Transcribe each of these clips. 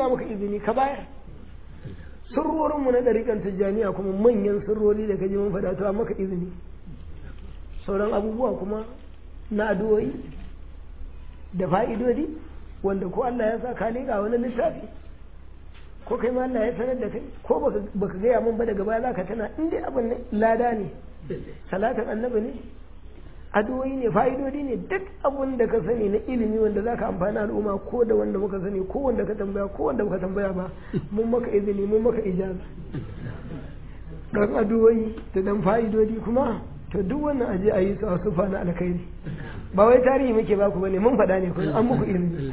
ba maka izini ka bayar sirrorinmu na ɗariƙan tijjaniya kuma manyan sirrori da ka ji mun faɗa to maka izini sauran abubuwa kuma na addu'o'i da fa'idodi wanda ko Allah ya sa ka leƙa wani littafi ko kai ma Allah ya sanar da kai ko baka gaya mun ba daga baya za ka tana in dai abin lada ne salatin annabi ne addu'o'i ne fa'idodi ne duk abin da ka sani na ilimi wanda za ka amfani al'umma ko da wanda muka sani ko wanda ka tambaya ko wanda muka tambaya ba mun maka izini mun maka ijaza dan addu'o'i da dan fa'idodi kuma to duk wannan aje a yi su a sufa na alkhairi ba wai tarihi muke baku bane mun faɗa ne kuma an muku ilimi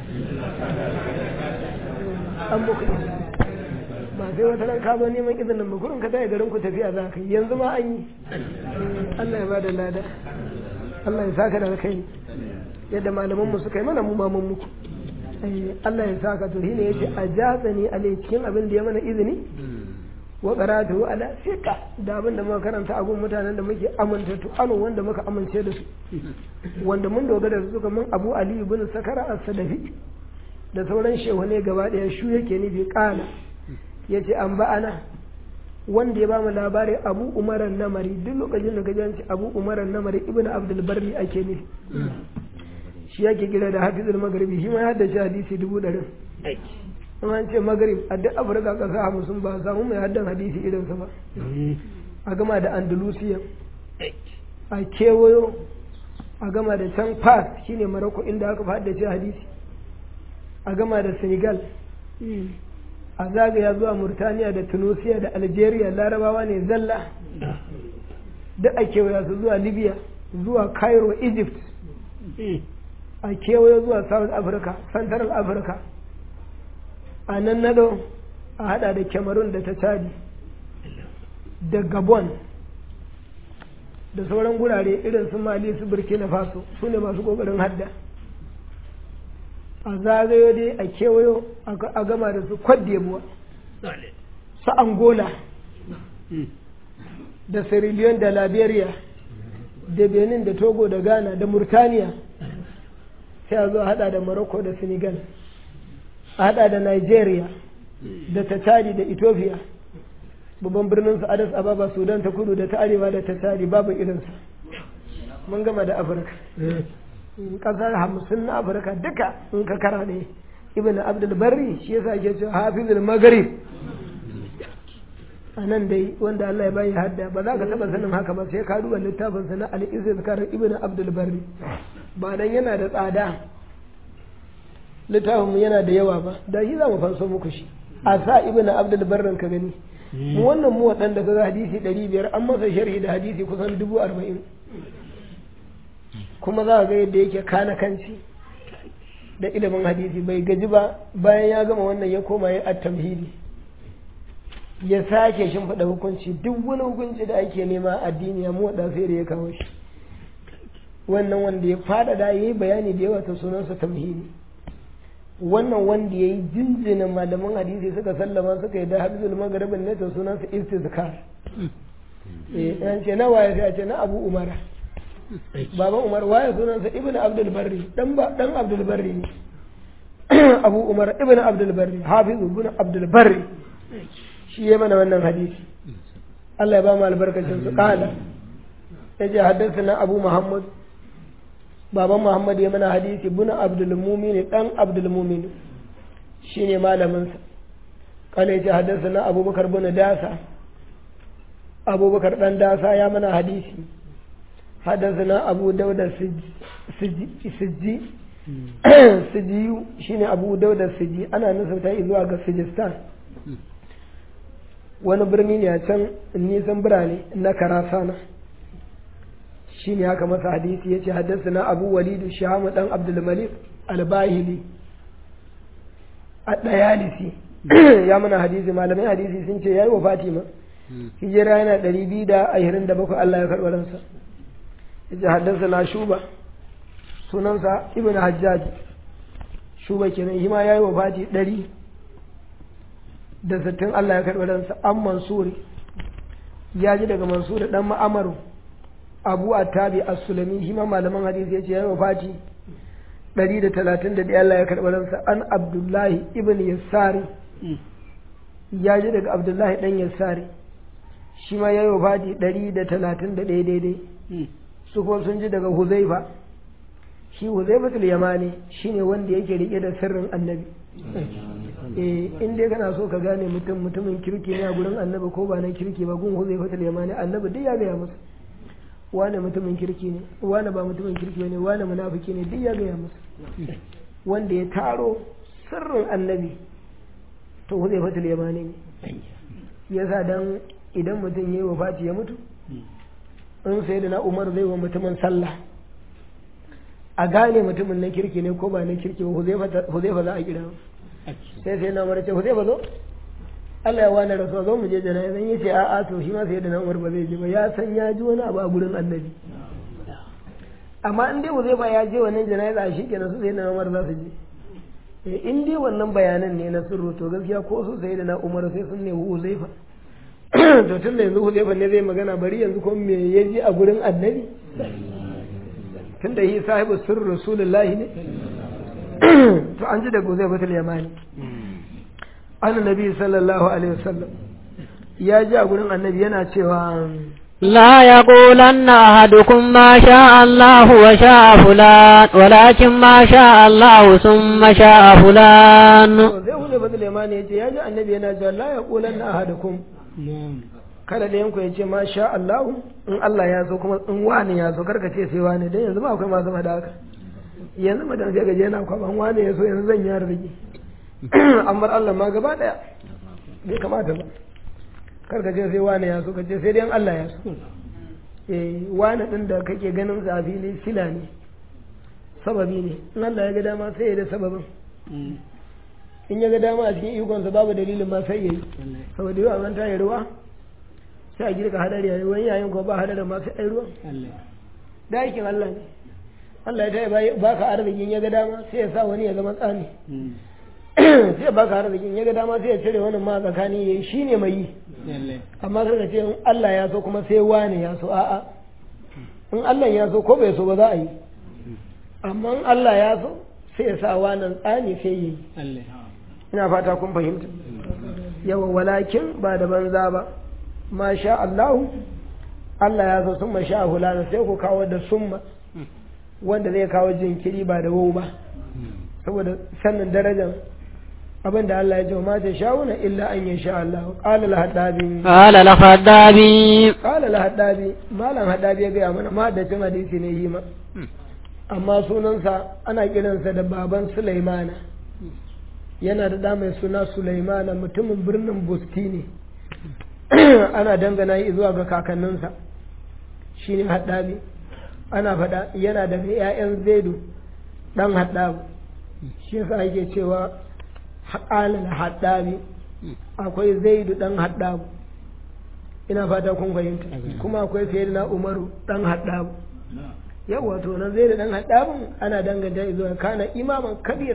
an muku ilimi ba sai wata ran ka zo neman izinin ba kurin ka tayi garin ku tafiya za ka yi yanzu ma an yi Allah ya bada lada Allah ya saka da alkhairi yadda malaman mu suka yi mana mu ma mun muku Allah ya saka to shine yace ajatsani alai cikin abin da ya mana izini wa qaratu ala fiqa da abin da muka karanta a gun mutanen da muke amintattu anu wanda muka amince da su wanda mun dogara da su kamar Abu Ali ibn Sakara as-Sadafi da sauran shehune gaba daya shu yake nufi kana yace an ba'ana wanda ya bamu labarin Abu Umar namari duk lokacin da kaji ci Abu Umar namari ibn Abdul Barri ake nufi shi yake kira da Hafizul Maghribi shi ma ya haddace hadisi dubu ɗarin an ce magrib a duk afirka kasa hamsin ba samu mai haddan hadisi irinsa ba a gama da andalusiya a kewayo a gama da can fas shine maroko inda aka haddace hadisi a gama da senegal a zagaya zuwa murtaniya da tunisia da algeria larabawa ne zalla duk a kewaya su zuwa libya zuwa cairo egypt a kewayo zuwa south africa central africa a nan nado a hada da cameroon da ta chadi da gabon da sauran gurare irin su mali su burkina faso su ne masu kokarin hadda a zagayo dai a kewayo a gama da su kwadebuwa su angola da sierra leone da liberia da benin da togo da ghana da murtaniya sai a zo hada da morocco da senegal a hada da Nigeria da ta Chadi da Ethiopia babban birnin su Addis Ababa Sudan ta kudu da ta arewa da ta Chadi babu irinsa mun gama da Afirka kasar hamsin na Afirka duka in ka kara ne Ibn Abdul Barri shi yasa ke cewa Hafizul Maghrib a nan dai wanda Allah ya bayi hadda ba za ka taba sanin haka ba sai ka duba littafin sa na Al-Izkar Ibn Abdul Barri ba dan yana da tsada littafinmu yana da yawa ba da shi za mu fanso muku shi a sa ibn abdul barran ka gani mu wannan mu waɗanda ka ga hadisi ɗari biyar an masa sharhi da hadisi kusan dubu arba'in kuma za ga yadda yake kana kanci da ilimin hadisi bai gaji ba bayan ya gama wannan ya koma ya at-tamhidi ya sake shimfiɗa hukunci duk wani hukunci da ake nema addini ya mu sai da ya kawo shi wannan wanda ya faɗaɗa ya yi bayani da yawa ta sunansa tamhidi wannan wanda ya yi jinjina malaman hadisi suka sallama suka yi da hafizul magaribin ne ta sunansa istizkar eh an ce na waye sai a ce na abu umara baban umar waye sunansa ibnu abdul barri dan ba dan abdul barri ne abu umar ibnu abdul barri hafizu ibnu abdul barri shi ya mana wannan hadisi Allah ya ba mu albarkacin su kala yace haddathana abu muhammad baban Muhammad ya mana hadisi buna Abdul Mumin dan Abdul Mumin shine malamin sa kana yace haddathana Abubakar bin Dasa Abubakar dan Dasa ya mana hadisi haddathana Abu Dawud Sijji Sijji shine Abu Dawud Sijji ana nusauta zuwa ga Sijistan wani birni ne a can nisan birane na Karasana shi ne haka masa hadisi ya ce haddasa na abu walidu shahamu dan abdulmalik albahili a ɗayalisi ya mana hadisi malamai hadisi sun ce ya yi wa fatima hijira yana ɗari biyu da ashirin da bakwai allah ya karɓi ransa ya ce haddasa na shuba sunansa ibn hajjaj shuba kenan shi ma ya yi wa fati ɗari da sittin allah ya karɓi ransa an mansuri ya ji daga mansuri ɗan ma'amaru abu attabi as-sulami shi ma malaman hadisi yace yayi wafati 131 Allah ya karɓi ransa an abdullahi ibn yassari ya ji daga abdullahi dan yassari shi ma ya yi wafati ɗari da talatin da ɗaya daidai su kuma sun ji daga huzaifa shi huzaifatul yamani shine wanda yake rike da sirrin annabi eh in dai kana so ka gane mutum mutumin kirki ne a gurin annabi ko ba na kirki ba gun huzaifatul yamani annabi duk ya gaya masa wane mutumin kirki ne wane ba mutumin kirki ne wane munafiki ne duk ya gaya masa wanda ya taro sirrin annabi to huzaifatul yamani ne yasa dan idan mutum yayi wafati ya mutu in sai da na umar zai wa mutumin sallah a gane mutumin na kirki ne ko ba na kirki ba huzaifa za a kira sai sai na umar ce huzaifa zo Allah ya wani rasuwa zo mu je jana'a zan yi ce a'a to shi ma sai da na umar ba zai je ba ya san ya ji wani abu a gurin annabi amma in dai huzaifa ya je wannan jana'a shi kenan su sai da na umar za su je in dai wannan bayanan ne na sirru to gaskiya ko su sai da na umar sai sun nemi huzaifa to tun da yanzu huzaifa ne zai magana bari yanzu ko me ya ji a gurin annabi tun da yi sahibu sirru rasulullahi ne to an ji da huzaifa tul yamani an nabi sallallahu alaihi wasallam ya ji a gurin annabi yana cewa لا يقولن أحدكم ما شاء الله وشاء فلان ولكن ما شاء الله ثم شاء فلان zai hude bazil yamani ya ce ya ji annabi yana cewa la yaqulanna ahadukum kada da yanku ya ce ma sha Allah in Allah ya so kuma in wani ya so karka ce sai wani dan yanzu ma akwai masu da haka yanzu mutum sai gaje yana kwaban wani ya so yanzu zan yi arziki amma Allah ma gaba daya bai kamata ba karka ce sai wani ya so ka ce sai dai Allah ya so eh wani din da kake ganin sa a fili sila ne sababi ne in Allah ya ga dama sai ya da sababin in ya ga dama a cikin ikonsa babu dalilin ma sai yayi saboda yawa an tayi ruwa sai a girka hadari a wani yayin ko ba hadarin ma sai ai ruwan da aikin Allah ne Allah ya tayi ba ka arzikin ya ga dama sai ya sa wani ya zama tsani sai ba ka arzikin ya ga dama sai ya cire wani ma tsakani yayi shine mai yi amma kaga ce in Allah ya so kuma sai wani ya so a'a in Allah ya so ko bai so ba za a yi amma in Allah ya so sai ya sa wannan tsani sai yi ina fata kun fahimta yawa walakin ba da banza ba ma sha Allah Allah ya so summa sha hulana sai ku kawo da summa wanda zai kawo jinkiri ba da wau ba saboda sannan darajar abin da Allah ya ce ma ta sha'una illa an ya sha Allah qala al hadabi قال الخدابي qala al hadabi malam hadabi ya ga mana ma da cin hadisi ne yi ma amma sunansa ana kiransa da baban Sulaimana yana da ɗa mai suna Sulaimana mutumin birnin Busti ne ana dangana yi zuwa ga kakanninsa shine haddabi ana faɗa yana daga 'ya'yan zaidu ɗan haddabu shi yasa ake cewa haƙalin haddabi akwai zaidu ɗan haddabu ina fata kun fahimta kuma akwai sayyidina umaru ɗan haddabu yawa to nan zaidu ɗan haddabun ana danganta zuwa kana imaman kabir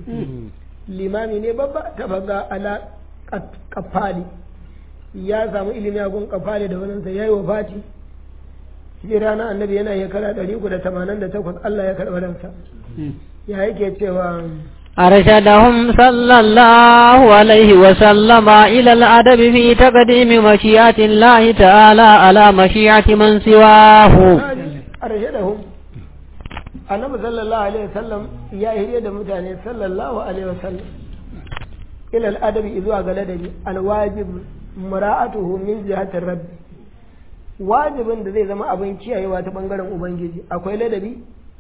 limami ne babba ta faga ala kafali ya samu ilimi a gun kafali da waninsa ya yi wa fati hijira na annabi yana shekara ɗari uku da tamanin da takwas Allah ya karɓi ransa ya yake cewa أرشدهم صلى الله عليه وسلم إلى الأدب في تقديم مشيئة الله تعالى على مشيئة من سواه أرشدهم annabi sallallahu alaihi wasallam ya hiriya da mutane sallallahu alaihi wasallam ila al'adabi zuwa ga ladabi alwajib mura'atuhu min jihatir rabbi wajibin da zai zama abin kiyayewa ta bangaren ubangiji akwai ladabi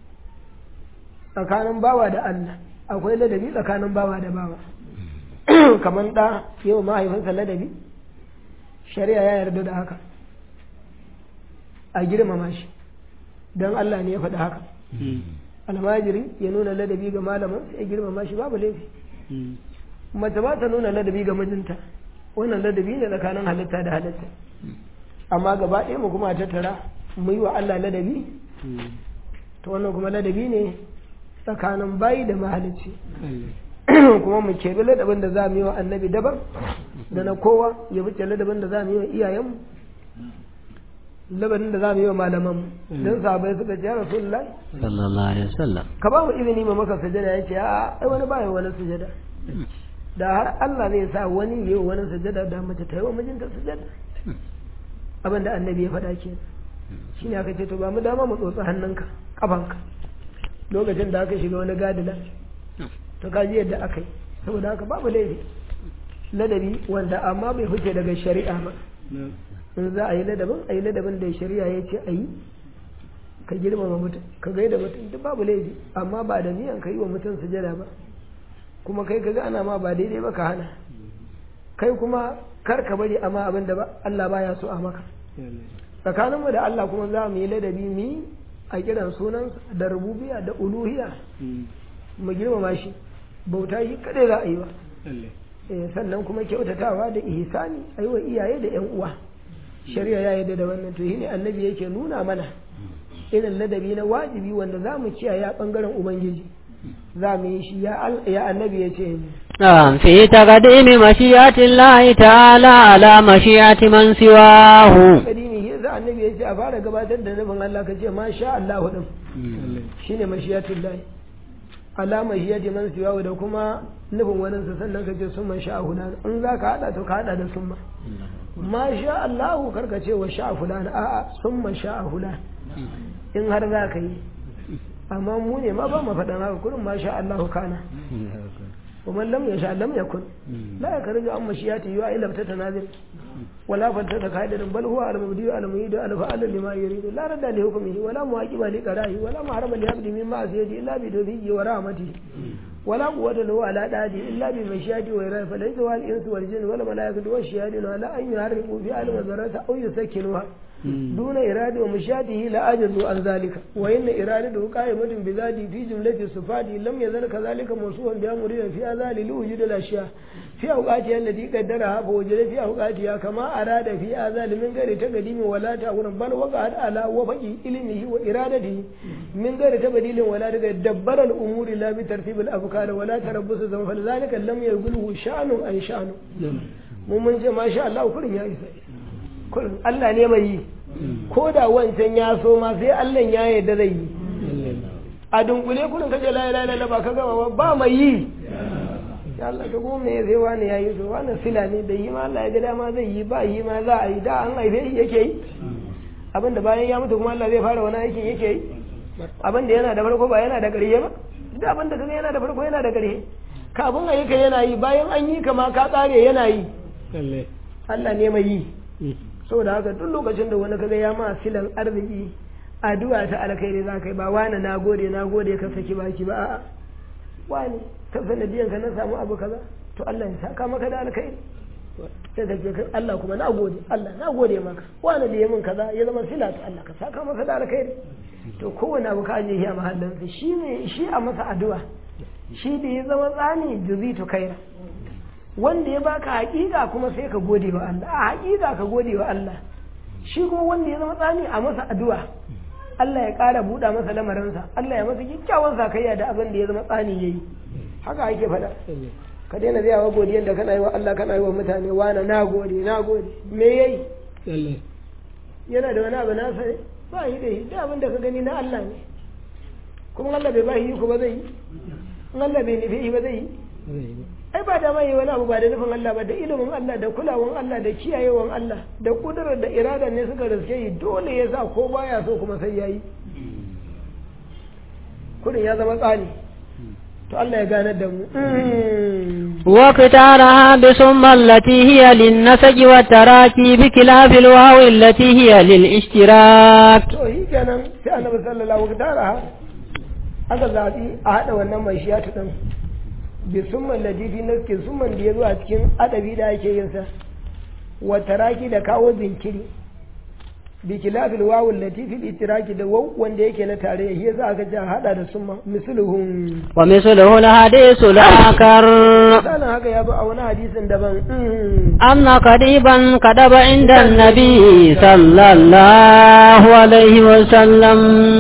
tsakanin bawa da Allah akwai ladabi tsakanin bawa da bawa kamar da yau mahaifinsa ladabi shari'a ya yarda da haka a girmama shi don Allah ne ya faɗi haka almajiri ya nuna ladabi ga malamin sai ya girmama shi babu laifi mace ba ta nuna ladabi ga mijinta wannan ladabi ne tsakanin halitta da halitta amma gaba ɗaya mu kuma tattara mu yi wa Allah ladabi to wannan kuma ladabi ne tsakanin bayi da mahalicci kuma mu keɓi ladabin da za mu yi wa annabi daban da na kowa ya wuce ladabin da za mu yi wa iyayenmu labarin da za mu yi wa malamanmu don sahabai suka ce ya rasulullahi sallallahu alaihi wasallam ka ba mu izini ma maka sujada ya ce a ai wani bayan wani sujada da har Allah zai sa wani yi wa wani sujada da mace ta yi wa mijinta sujada abin da annabi ya faɗa ke shi ne aka ce to ba mu dama mu tsotsi hannunka kafanka lokacin da aka shiga wani gadila to ka ji yadda aka yi saboda haka babu laifi ladabi wanda amma bai fice daga shari'a ba in za a yi ladabin a yi ladabin da shari'a ya ce a yi ka girmama mutum ka gaida mutum duk babu laifi amma ba da niyan ka yi wa mutum sujada ba kuma kai ka ga ana ma ba daidai ba ka hana kai kuma kar ka bari amma abin da ba Allah baya so a maka tsakaninmu da Allah kuma za mu yi ladabi mu yi a kiran sunan da rububiya da uluhiya mu girmama shi bauta shi kadai za a yi ba sannan kuma kyautatawa da ihsani a yi wa iyaye da yan uwa shari'a ya yarda da wannan to shine annabi yake nuna mana irin ladabi na wajibi wanda za mu kiyaye a bangaren ubangiji za mu yi shi ya annabi ya ce نعم في تقديم مشيئة الله تعالى على مشيئة من سواه kadimi ya za annabi ya ce a fara gabatar da nufin Allah ka ce ma sha Allah din shine mashiyatul lahi ala mashiyati man siwa da kuma nufin wani sa sannan ka ce sun sha huna in za ka hada to ka hada da summa ma sha Allah karka ce wa sha fulana a'a summa sha fulana in har za ka yi amma mu ne ma ba mu faɗan haka kurin ma sha Allah kana ومن لم يشاء لم يكن لا يخرج عن مشيئته إلا تتنازل ولا فتت قادر بل هو على المبدي على المعيد على فعل لما يريد لا رد لحكمه ولا معاقب لقضائه ولا محرم لعبد من معصيته إلا بتوفيقه ورحمته ولا قوة له على داده إلا بمشيئته وإرادته فليس هو الإنس والجن ولا ملائكة والشياطين ولا أن يحرقوا في عالم الذرات أو يسكنوها دون إرادة ومشيئته لا أجزوا عن ذلك وإن إرادته قائمة بذاته في جملة صفاته لم يزل كذلك موصوفا بها مريدا في هذا لوجود الأشياء في أوقاتها التي قدرها فوجد في أوقاتها كما أراد في هذا من غير تقديم ولا تأخير بل وقعت على وفق علمه وإرادته من غير تبديل ولا تغيير دبر الأمور لا بترتيب الأفكار ولا تربص الزمن فلذلك لم يقله شأن أن شأن mun ce ma sha Allah kurin ya isa kurin Allah ne mai yi ko da wancan ya so ma sai Allah ya yarda zai yi a dunkule kurin kaje la ilaha illallah ba ka gama ba mai yi ya Allah ka gome ya zai wani ya yi to wani sila ne da yi ma Allah ya ga dama zai yi ba yi ma za a yi da an haife shi yake yi abinda bayan ya mutu kuma Allah zai fara wani aikin yake yi abinda yana da farko ba yana da ƙarshe ba da abinda kaga yana da farko yana da ƙarshe kafin a yi ka yana yi bayan an yi ka ma ka tsare yana yi Allah ne mai yi saboda haka duk lokacin da wani kaga ya ma silan arziki addu'a ta alkhairi za ka yi ba wani na gode na gode ka saki baki ba a'a wani ta sanadiyan ka na samu abu kaza to Allah ya saka maka da alkhairi sai ka ce Allah kuma na gode Allah na gode maka wani da ya min kaza ya zama sila to Allah ka saka maka da alkhairi to kowane abu ka aje shi a mahallinsa shi ne shi a masa addu'a shi da ya zama tsani juzi to kaira wanda ya baka haƙiƙa kuma sai ka gode wa Allah a haƙiƙa ka gode wa Allah shi kuma wanda ya zama tsani a masa addu'a Allah ya ƙara buɗa masa lamarinsa Allah ya masa kyakkyawan sakayya da abin da ya zama tsani yayi haka ake faɗa ka daina zai wa godiyan da kana yi wa Allah kana yi wa mutane wana na gode na gode me yayi yana da wani abu na sani ba yi da yi da abin da ka gani na Allah ne kuma Allah bai ba yi ku ba zai yi in Allah bai nufi ba zai yi ai ba da mai wani abu ba da nufin Allah ba da ilimin Allah da kulawan Allah da kiyayewan Allah da kudurar da irada ne suka riske yi dole ya sa ko baya so kuma sai yayi kudin ya zama tsani to Allah ya ganar da mu واختارها بثم التي هي للنسج والتراكي بخلاف الواو التي هي للاشتراك to shi kenan sai annabi sallallahu alaihi wasallam aka zaɓi a haɗa wannan mai shiyatu ɗin bi summan ladifi na ke summan da ya zo a cikin adabi da ake yin sa wa taraki da kawo zinkiri bi kilafil wawul latifil itiraki da waw wanda yake na tare shi yasa aka ce a haɗa da summa misluhum ومثله الحديث الآخر misalin haka ya zo a wani hadisin daban أن قريبا كتب عند النبي صلى الله عليه وسلم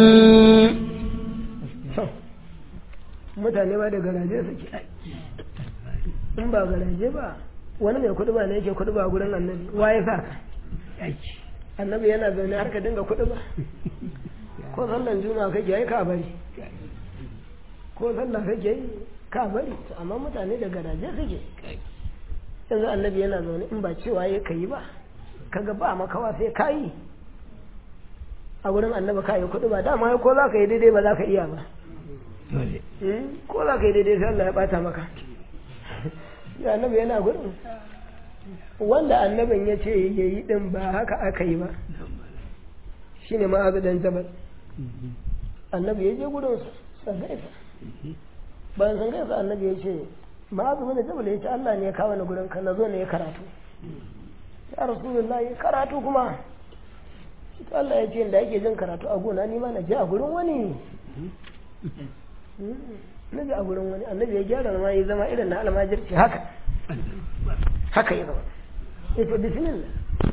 mutane ba da garaje suke ai in ba garaje ba wani mai kuɗi ba ne yake kuɗi ba gurin annabi wa ya sa ka annabi yana zaune har ka dinga kuɗi ba ko sallan juma'a kake yi ka bari ko sallah kake yi ka bari amma mutane da garaje suke yanzu annabi yana zaune in ba cewa ya kai ba kaga ba makawa sai ka yi a wurin annabi ka yi kuɗi ba dama ko za ka yi daidai ba za ka iya ba ko za ka yi daidai sai Allah ya bata maka ya annabi yana gurin wanda annabin ya ce ya yi din ba haka aka yi ba shine ma'azu dan jabal annabi ya je gurin sa gaisa bayan sun gaisa annabi ya ce ma'azu bin jabal ya ce Allah ne ya kawo ni gurin ka na zo ne ya karatu ya rasulullahi karatu kuma Allah ya ce da yake jin karatu a gona ni ma na je a gurin wani na je a gurin wani annabi ya gyara ma ya zama irin na almajirci haka haka ya zama ita bismillah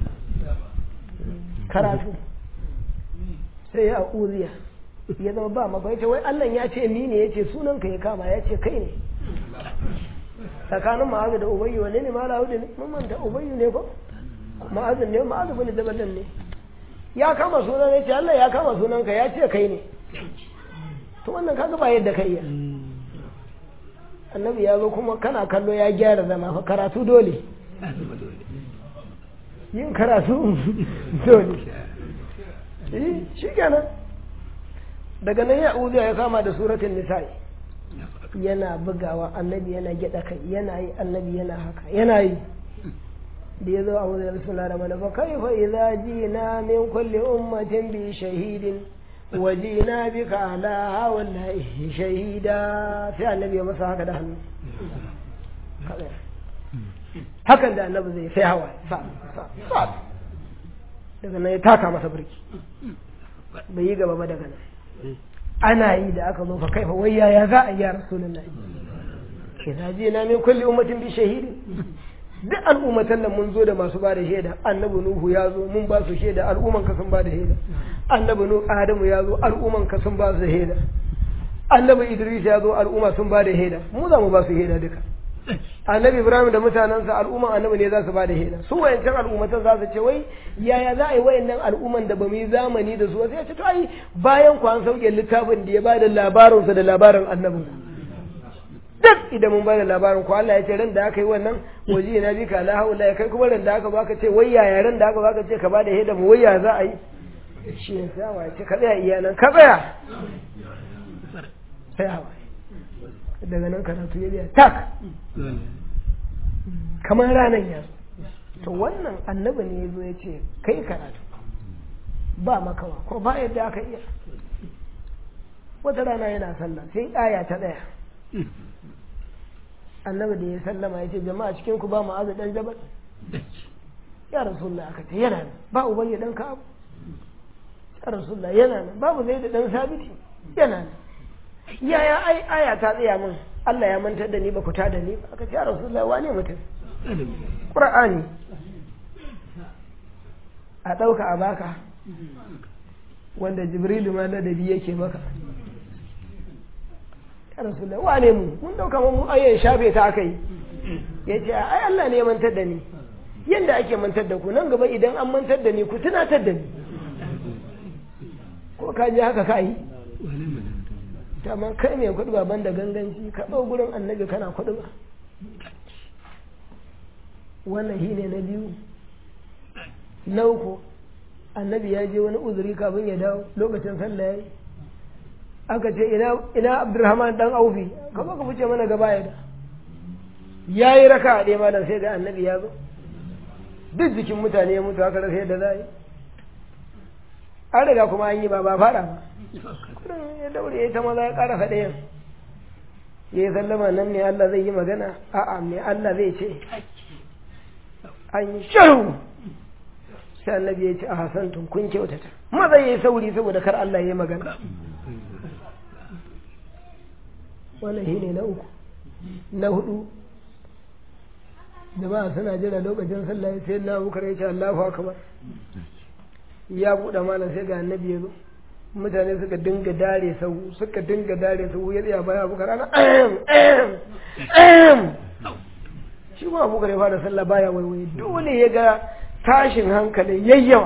karatu sai ya uziya ya zama ba maka yace wai Allah ya ce ni ne yace sunan ka ya kama ya ce kai ne tsakanin ma'azu da ubayyu wane ne mala hudu ne mun manta ubayyu ne ko ma'azu ne ma'azu bin jabalin ne ya kama sunan ya ce Allah ya kama sunan ka ya ce kai ne to wannan kaga ba yadda kai ya annabi ya zo kuma kana kallo ya gyara zama fa karatu dole yin karatu dole shi kenan daga nan ya uziya ya kama da suratun nisa'i yana bugawa annabi yana gyada kai yana yi annabi yana haka yana yi da ya zo a wurin bismillah da mana fa kaifa idza jina min kulli ummatin bi shahidin wa jina bika ala wallahi shahida sai annabi ya masa haka da hannu hakan da annabi zai sai hawa sa sa sa daga nan ya taka masa birki bai yi gaba ba daga nan ana yi da aka zo fa kai fa wai yaya za a yi ya rasulullahi kina ji na min kulli ummatin bi shahidi duk al'ummatan nan mun zo da masu ba da shaida annabi nuhu ya zo mun ba su shaida al'umman ka sun ba da shaida annabi nuhu adamu ya zo al'umman ka sun ba su shaida annabi idris ya zo al'umma sun ba da shaida mu za mu ba su shaida duka annabi ibrahim da mutanensa al'umman annabi ne za su ba da shaida su wayancan al'ummatan za su ce wai yaya za a yi wayannan al'umman da ba mu yi zamani da su sai ya ce to ai bayan ku an sauke littafin da ya ba da labarinsa da labarin annabin duk idan mun ba da labarin ku Allah ya ce ran da aka yi wannan waje na bi ka la haula ya kai kuma ran da aka ba ka ce wai yaya ran da aka ba ka ce ka ba da shaida mu wai ya za a yi shi ne sai wa ce ka tsaya iyanan ka tsaya sai hawa daga nan karatu ya biya tak kamar ranar ya to wannan annabi ne ya zo ya ce kai karatu ba makawa ko ba yadda aka iya wata rana yana sallah sai aya ta ɗaya annabi da ya sallama ya ce jama'a cikin ku ba ma'azu dan jabal ya rasulullah aka ce yana nan ba ubayya dan ka abu ya rasulullah yana nan babu zai da dan sabiti yana nan yaya ai aya ta tsaya min Allah ya mantar da ni ba ku ta da ni aka ce ya Rasulullah wane mutum Qur'ani a ɗauka a baka wanda Jibrilu ma ladabi yake maka ya Rasulullah wane mu mun ɗauka mu ayyar shafe ta aka yi ya ce ai Allah ne ya mantar da ni yanda ake mantar da ku nan gaba idan an mantar da ni ku tunatar da ni ko ka ji haka ka yi amma kai mai kuɗi ba banda ganganci ka ɗau gurin annabi kana kuɗi ba wannan shi ne na biyu na uku annabi ya je wani uzuri kafin ya dawo lokacin sallah ya yi aka ce ina abdurrahman dan aufi ka zo ka fice mana gaba ya da ya yi raka a ɗaya malam sai ga annabi ya zo duk jikin mutane ya mutu haka rasa yadda za a yi an riga kuma an yi ba ba fara ba kudin ya daure ya ta maza ya ƙara faɗayan ya yi sallama nan ne Allah zai yi magana a'a me Allah zai ce an yi shiru sai annabi ya ce a hasantun kun kyautata maza ya yi sauri saboda kar Allah ya yi magana wannan shi ne na uku na hudu jama'a suna jira lokacin sallah sai na bukar ya ce Allahu akbar ya buɗe malam sai ga annabi ya zo mutane suka dinga dare sau suka dinga dare sau ya tsaya baya bukar ana shi ma bukar ya fara sallah baya waiwaye dole ya ga tashin hankalin yayyawa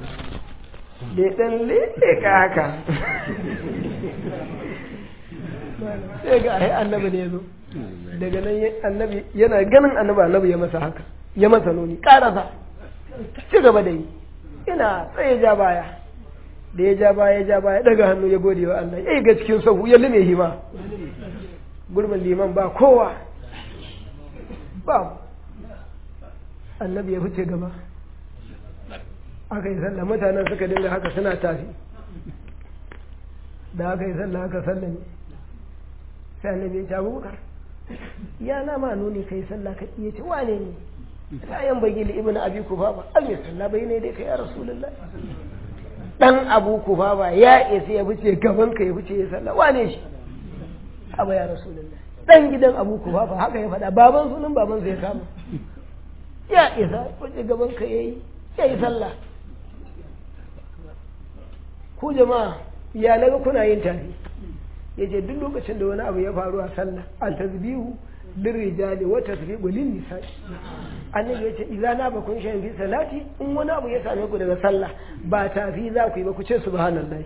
da ya ɗan leka haka sai ga ai annabi ne ya zo daga nan annabi yana ganin annabi annabi ya masa haka ya masa nuni karasa ci gaba da yi ina tsaye ja baya da ya ja baya ya ja baya daga hannu ya gode wa Allah ya ga cikin sahu ya lume hima gurbin liman ba kowa ba annabi ya fice gaba aka yi sallah mutanen suka dinga haka suna tafi da aka yi sallah aka sallah ne sai annabi ya ce abubakar ya na ma nuni kai sallah ka iya ce wane ne kayan bagi li ibnu abi kufafa al mai sallah bai ne dai kai ya rasulullah dan abu kufafa ya isa ya fice gaban ka ya fice ya sallah wane shi aba ya rasulullah dan gidan abu kufafa haka ya faɗa baban sunan baban zai kama ya isa fice gaban ka yayi yayi sallah ku jama'a ya naga kuna yin tafi ya ce duk lokacin da wani abu ya faru a sallah an tasbihu lin rijali wa tasbihu lin nisa'i annabi ya ce idza na bakun shan fi salati in wani abu ya same ku daga sallah ba tafi za ku yi ba ku ce subhanallahi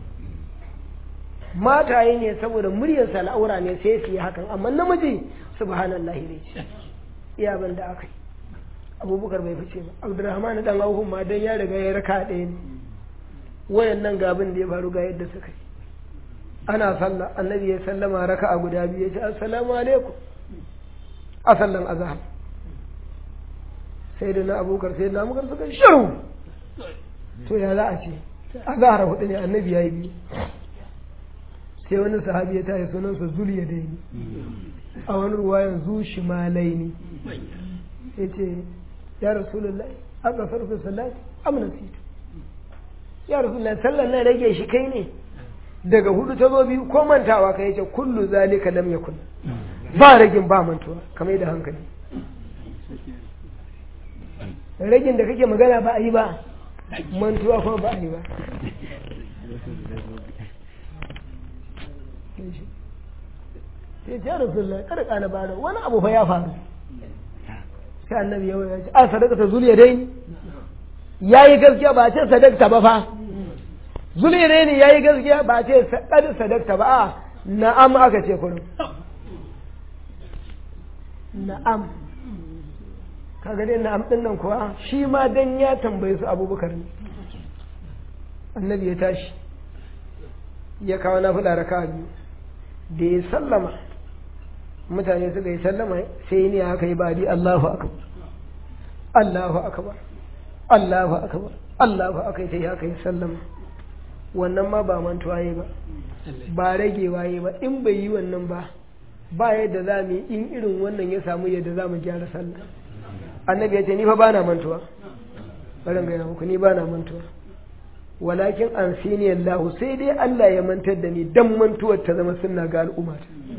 mataye ne saboda muryar al'aura ne sai su yi hakan amma namiji subhanallahi ne ce iya ban da aka yi abubakar bai fice ba abdurrahman dan auhun ma dan ya riga ya raka ɗaya ne wayan nan gabin da ya faru ga yadda suka yi ana sallah annabi ya sallama raka a guda biyu ya ce assalamu alaikum a sallan azhar sai da na abubakar sai na abubakar suka shiru to ya za a ce azhar hudu ne annabi ya yi biyu sai wani sahabi ya tashi sunansa zuliya daini a wani ruwayan zu shimalaini ya ce ya rasulullahi aka farko salati amna situ ya rasulullahi sallan nan rage shi kai ne daga hudu ta zo biyu ko mantawa ka yace kullu zalika lam yakun ba ragin ba mantuwa kamar da hankali ragin da kake magana ba a yi ba mantuwa kuma ba a yi ba sai ce rasulullah kada kana bara wani abu fa ya faru sai annabi ya ce a sadaka ta zuliya dai yayi gaskiya ba ce sadakta ba fa zuliya dai ne yayi gaskiya ba ce kad sadakta ba a na'am aka ce kullum na'am kaga dai na'am din nan kuwa shi ma dan ya tambaye su abubakar ne annabi ya tashi ya kawo na fada raka biyu da ya sallama mutane suka yi sallama sai ne aka yi badi Allahu akbar Allahu akbar Allahu akbar Allahu akbar sai aka yi sallama wannan ma ba mantuwa yi ba ba ragewa yi ba in bai yi wannan ba ba yadda za mu yi in irin wannan ya samu yadda za mu gyara sallah annabi ya ce ni fa ba na mantuwa bari gaya muku ni ba na mantuwa walakin an sini Allah sai dai Allah ya mantar da ni dan mantuwar ta zama sunna ga al'umma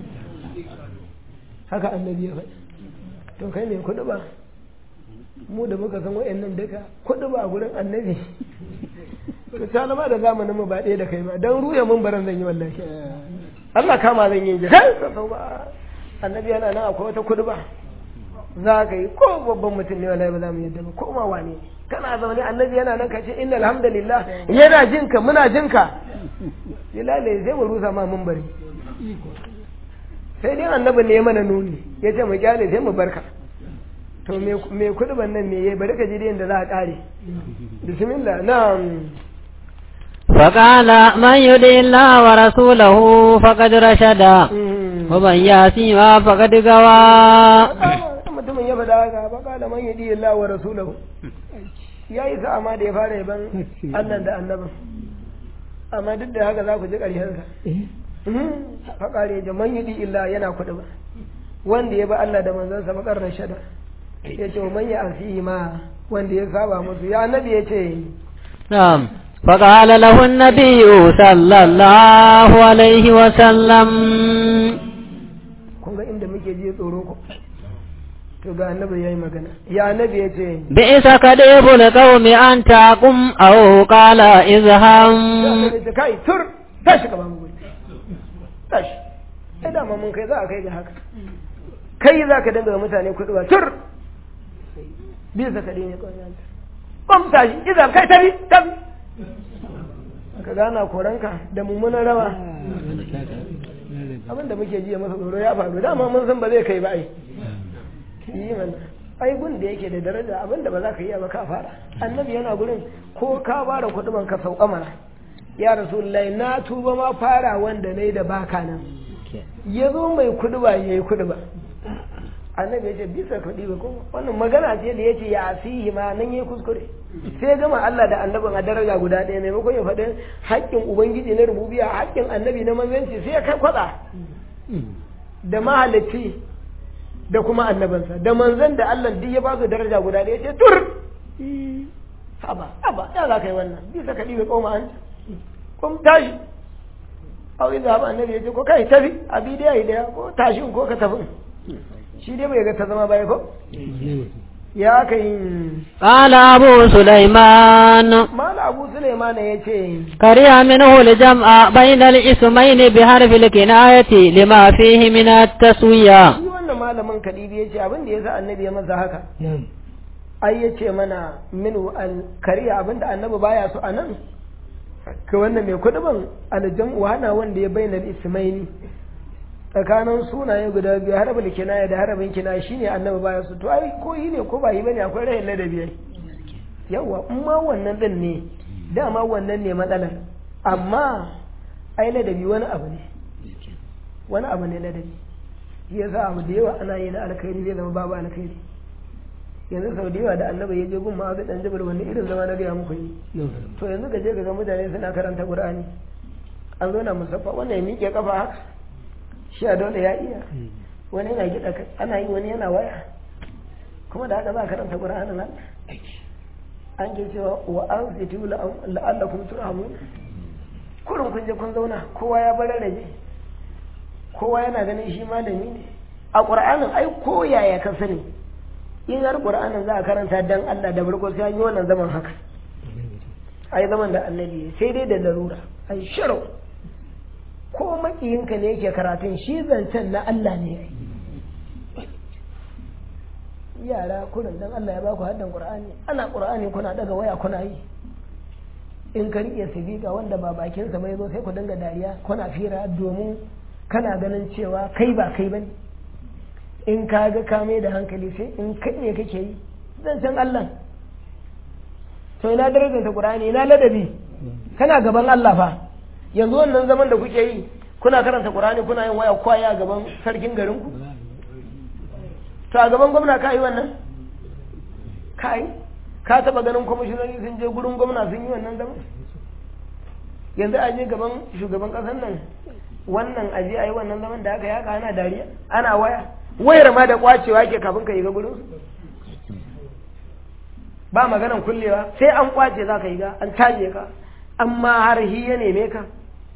haka annabi ya faɗi to kai ne kuɗi ba mu da muka san wayannan duka kuɗi ba gurin annabi to ta zama da zamanin mu ba ɗaya da kai ba dan ruya mun baran zan yi wallahi Allah kama zan yi kai ba annabi yana nan akwai wata kuɗi ba za ka yi ko babban mutum ne wallahi ba za mu yadda ba ko ma wane kana zaune annabi yana nan ka ce inna alhamdulillah yana jinka muna jinka bilale sai mu rusa ma mun bari sai dai annabi ne ya mana nuni ya ce mu kyale sai mu barka to me kuduban nan ne ya bari ka ji da yadda za a kare bismillah na'am فقال من يدع الله ورسوله فقد رشد ومن ياسيما فقد غوى mutumin ya faɗa haka ba kala man yadi Allah wa rasulahu ya yi sa amma da ya fara yaban Allah da annabin amma duk da haka za ku ji ƙarshensa faƙare da man yadi illa yana kuɗi ba wanda ya ba Allah da manzansa bakar rashada ya ce man ya asihi ma wanda ya saba musu ya annabi ya ce na'am فقال له النبي صلى الله عليه وسلم kun ga inda muke ji tsoro ku to ga annabi yayi magana ya annabi ya ce بئس كديب القوم أن تقم أو قال اذهب ce kai tur tashi ka ba mu guri tashi ai dama mun kai za a kai ga haka kai za ka dinga mutane kuɗi ba tur bisa ka ne kawai yanta bam tashi idan kai tabi tabi ka gana koranka da mummunan rawa abin da muke ji masa tsoro ya faru dama mun san ba zai kai ba ai yi mana ai gun da yake da daraja abin da ba za ka yi ba ka fara annabi yana gurin ko ka fara kuɗin ka sauka mana ya rasulullahi na tuba ma fara wanda nayi da baka nan ya zo mai kuɗi ba ya yi kuɗi ba annabi ya ce bisa kuɗi ba kuma wannan magana ce da ya ce ya asihi ma nan ya kuskure sai gama Allah da annabin a daraja guda ɗaya maimakon ya faɗi haƙƙin ubangiji na rububiya haƙƙin annabi na manzanci sai ya kai kwaɗa da mahalicci da kuma annabinsa da manzan da Allah duk ya ba su daraja guda ɗaya ce tur haba haba ya za ka yi wannan bisa ka ɗibe koma an kuma tashi au inda haɓa annabi ya ce ko kai tafi abi da yi daya ko tashi ko ka tafi shi dai bai ga ta zama baya ko ya ka yi قال أبو سليمان mala abu suleiman ya ce كره منه الجمع بين الاسمين بحرف الكناية لما فيه من التسوية shi wannan malamin kadibi ya ce abin da ya sa annabi ya masa haka ai ya ce mana minu alkariya abin da annabi baya so a nan ka wannan mai kuduban aljan hana wanda ya bayyana ismaini tsakanin sunaye guda biyu harabin kinaya da harabin kinaya shine annabi baya so to ai ko yi ne ko ba yi bane akwai rahin ladabi ai yawa in ma wannan din ne dama wannan ne matsalar amma ai ladabi wani abu ne wani abu ne ladabi shi yasa abu da yawa ana yi na alkhairi zai zama babu alkhairi yanzu sau da yawa da annabi ya je gun ma'azu dan jabal wani irin zama na gaya muku yi to yanzu ka je ka ga mutane suna karanta qur'ani an zo na musaffa wannan ya miƙe kafa haka shi a dole ya iya wani yana gida kai ana yi wani yana waya kuma da haka za a karanta qur'anin nan an ke cewa wa an zitu la'allakum turhamun kurin kun je kun zauna kowa ya bar rage kowa yana ganin shi malami ne a qur'anin ai ko yaya ka sani in har qur'anin za a karanta dan Allah da farko sai an yi wannan zaman haka ai zaman da annabi sai dai da larura ai sharau ko makiyinka ne yake karatun shi zancen na Allah ne yara kurin dan Allah ya baku haddan Qur'ani ana Qur'ani kuna daga waya kuna yi in ka rike sibiga wanda ba bakin sa bai zo sai ku dinga dariya kuna fira domin kana ganin cewa kai ba kai bane in ka ga ka mai da hankali sai in kai ne kake yi zancen Allah to ina darajar ta Qur'ani ina ladabi kana gaban Allah fa yanzu wannan zaman da kuke yi kuna karanta Qur'ani kuna yin waya kwaya gaban sarkin garin ku to a gaban gwamna ka yi wannan ka yi ka taba ganin kwamishinoni sun je gurin gwamna sun yi wannan zaman yanzu a je gaban shugaban kasar nan wannan aje a yi wannan zaman da aka yi haka ana dariya ana waya wayar ma da kwacewa ke kafin ka yi ga gurin ba maganan kullewa sai an kwace za ka yi ga an caje ka amma har hi ya neme ka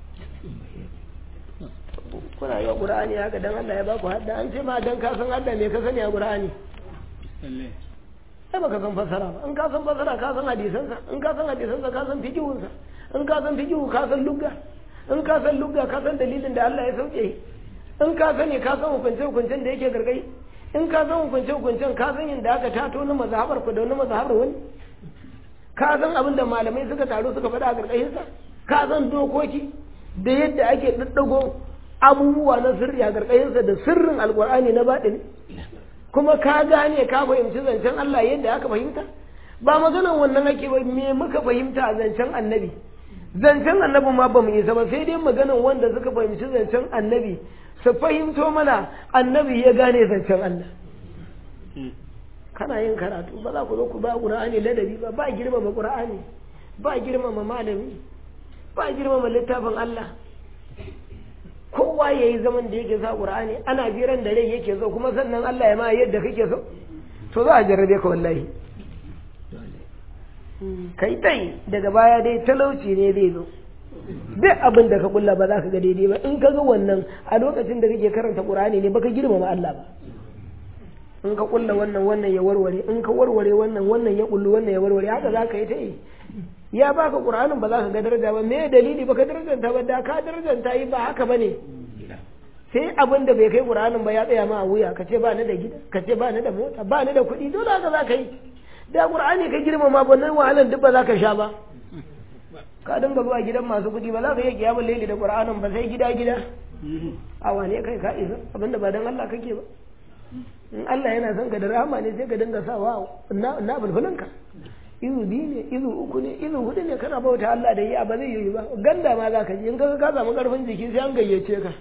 kuna yi wa ƙura'ani haka don Allah ya baku hadda an ce ma don ka san hadda me ka sani a ƙura'ani sai baka san fasara ba in ka san fasara ka san hadisansa in ka san hadisansa ka san fikihunsa in ka san fikihu ka san lugga in ka san lugga ka san dalilin da Allah ya sauke in ka sani ka san hukunce hukuncen da yake gargai in ka san hukunce hukuncen ka san yadda aka tato na mazhabar ku da wani mazhabar wani ka san abin da malamai suka taru suka faɗa a gargashinsa ka san dokoki da yadda ake daddago abubuwa na sirri a gargashinsa da sirrin alkur'ani na baɗini kuma ka gane ka fahimci zancen Allah yadda aka fahimta ba maganan wannan ake ba me muka fahimta a zancen annabi zancen annabi ma ba mu isa ba sai dai maganan wanda suka fahimci zancen annabi su fahimto mana annabi ya gane zancen Allah kana yin karatu ba za ku zo ku ba qur'ani ladabi ba ba girmama qur'ani ba girmama malami ba girmama littafin Allah kowa ya yi zaman da yake sa qur'ani ana biran da rai yake so kuma sannan Allah ya ma yadda kake so to za a jarrabe ka wallahi kai tai daga baya dai talauci ne zai zo duk abin da ka kulla ba za ka ga daidai ba in ka ga wannan a lokacin da kake karanta qur'ani ne baka girmama Allah ba in ka kulla wannan wannan ya warware in ka warware wannan wannan ya kullu wannan ya warware haka za ka yi ta yi ya baka qur'anin ba za ka ga daraja ba me dalili baka darajanta ba da ka darajanta yi ba haka bane sai abin da bai kai qur'anin ba ya tsaya ma a wuya ka ce ba ni da gida ka ce ba ni da mota ba ni da kuɗi dole haka za ka yi da qur'ani ka girmama ba nan wahalan duk ba za ka sha ba ka dinga zuwa gidan masu kuɗi ba za ka iya kiyamun laili da qur'anin ba sai gida gida a wane kai ka isa abinda ba dan Allah kake ba in Allah yana son ka da rahama ne sai ka dinga sawa na na bulbulanka izu biyu ne izu uku ne izu hudu ne kana bauta Allah da yi ba zai yi ba ganda ma za ka ji in ka ka samu karfin jiki sai an gayyace ka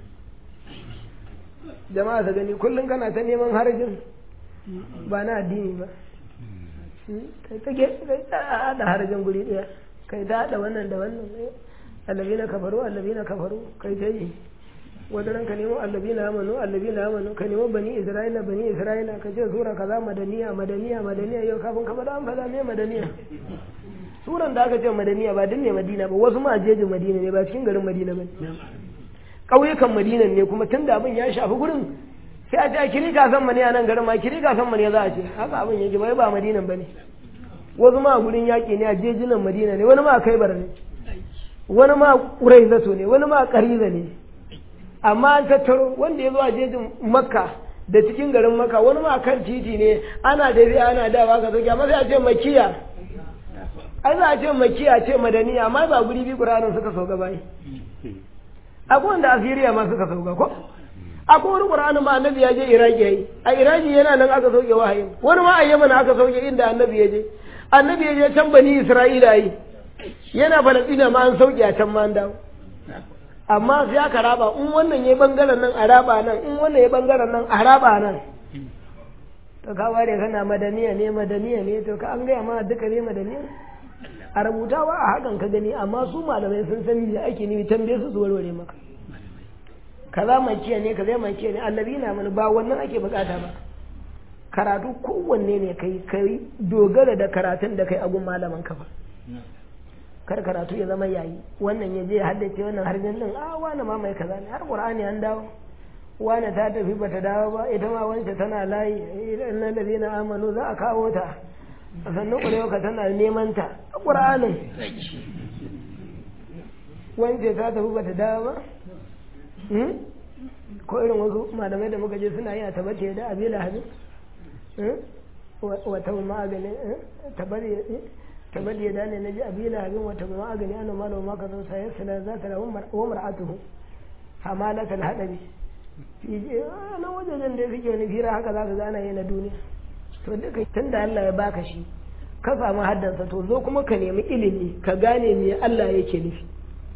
jama'a ta gani kullum kana ta neman harajin ba na addini ba kai ta ge kai ta hada harajin guri daya kai ta hada wannan da wannan allabina kafaru allabina kafaru kai ta yi wadaran ka nemo allabina amanu allabina amanu ka nemo bani isra'ila bani isra'ila ka ce sura kaza madaniya madaniya madaniya yau kafin ka faɗa an faɗa me madaniya suran da aka ce madaniya ba dinne madina ba wasu ma jejin madina ne ba cikin garin madina ba ƙauyukan madinan ne kuma tun da abin ya shafi gurin sai a ce a kiri kasan mani a nan garin ma kiri kasan mani za a ce haka abin yake bai ba madinan ba ne wasu ma a gurin yaƙi ne a jejinan madina ne wani ma a kaibar ne wani ma ƙurai zato ne wani ma ƙariza ne amma an tattaro wanda ya zo a jejin makka da cikin garin makka wani ma kan titi ne ana tafiya ana dawa ka sauke amma sai a ce makiya ai za a ce makiya ce madaniya amma ba guri bi ƙuranin suka sauka bai akwai wanda asiriya ma suka sauka ko akwai wani ƙuranin ma annabi ya je iraki yayi a iraki yana nan aka sauke wahayin wani ma a yaman aka sauke inda annabi ya je annabi ya je can bani isra'ila yi yana falastina ma an sauke a can ma an dawo amma sai aka raba in wannan ya bangaren nan a raba nan in wannan ya bangaren nan a raba nan to ka ware kana madaniya ne madaniya ne to ka an gaya ma duka ne madaniya a rubutawa a hakan ka gani amma su malamai sun san me ake nufi tambaye su su warware maka kaza makiya ne kaza makiya ne annabi na mana ba wannan ake bukata ba karatu kowanne ne kai kai dogara da karatun da kai agun malaman ka ba kar karatu ya zama yayi wannan ya je haddace wannan harshen din a wani ma mai kaza ne har qur'ani an dawo wani ta tafi bata dawo ba ita ma wance tana layi idan na ladina amanu za a kawo ta sannan ƙwarewa ka tana neman ta a qur'anin wance ta tafi bata dawo ba ko irin wasu malamai da muka je suna yi a tabbace da abila habin wata magani tabari tabari ya dane na ji abila habin wata magani ana malo maka zo sayar sila za ta rawu wa mar'atuhu hamalatul hadabi na wajen da suke wani fira haka za ka gana yi na duniya to duka tun da Allah ya baka shi ka samu haddansa to zo kuma ka nemi ilimi ka gane me Allah yake nufi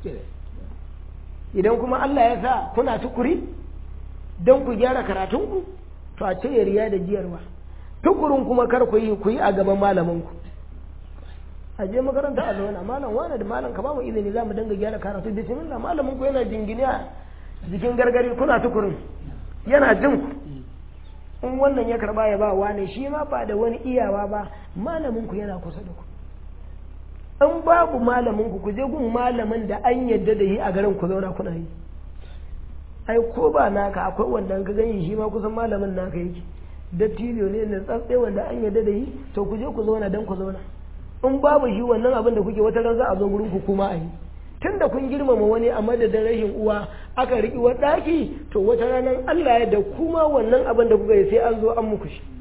idan kuma Allah ya sa kuna tukuri don ku gyara karatunku to a ce riya da jiyarwa tukurin kuma kar ku yi ku yi a gaban malaminku a je makaranta a zauna malam wane da malam ka ba mu izini za mu dinga gyara karatu bismillah malamin ku yana jingine a jikin gargari kuna tukurin yana jin ku in wannan ya karba ya ba wane shi ma ba da wani iyawa ba malamin ku yana kusa da ku in babu malamin ku ku je gun malamin da an yadda da yi a garin ku zauna kuna yi ai ko ba naka akwai wanda ka gani shi ma kusan malamin naka yake dattijo ne na tsatse wanda an yadda da yi to ku je ku zauna dan ku zauna in babu shi wannan abin da kuke wata ran za a zo gurin ku kuma a yi tun da kun girmama wani a madadin rashin uwa aka riƙi wa ɗaki to wata ranar Allah ya da kuma wannan abin da kuka yi sai an zo an muku shi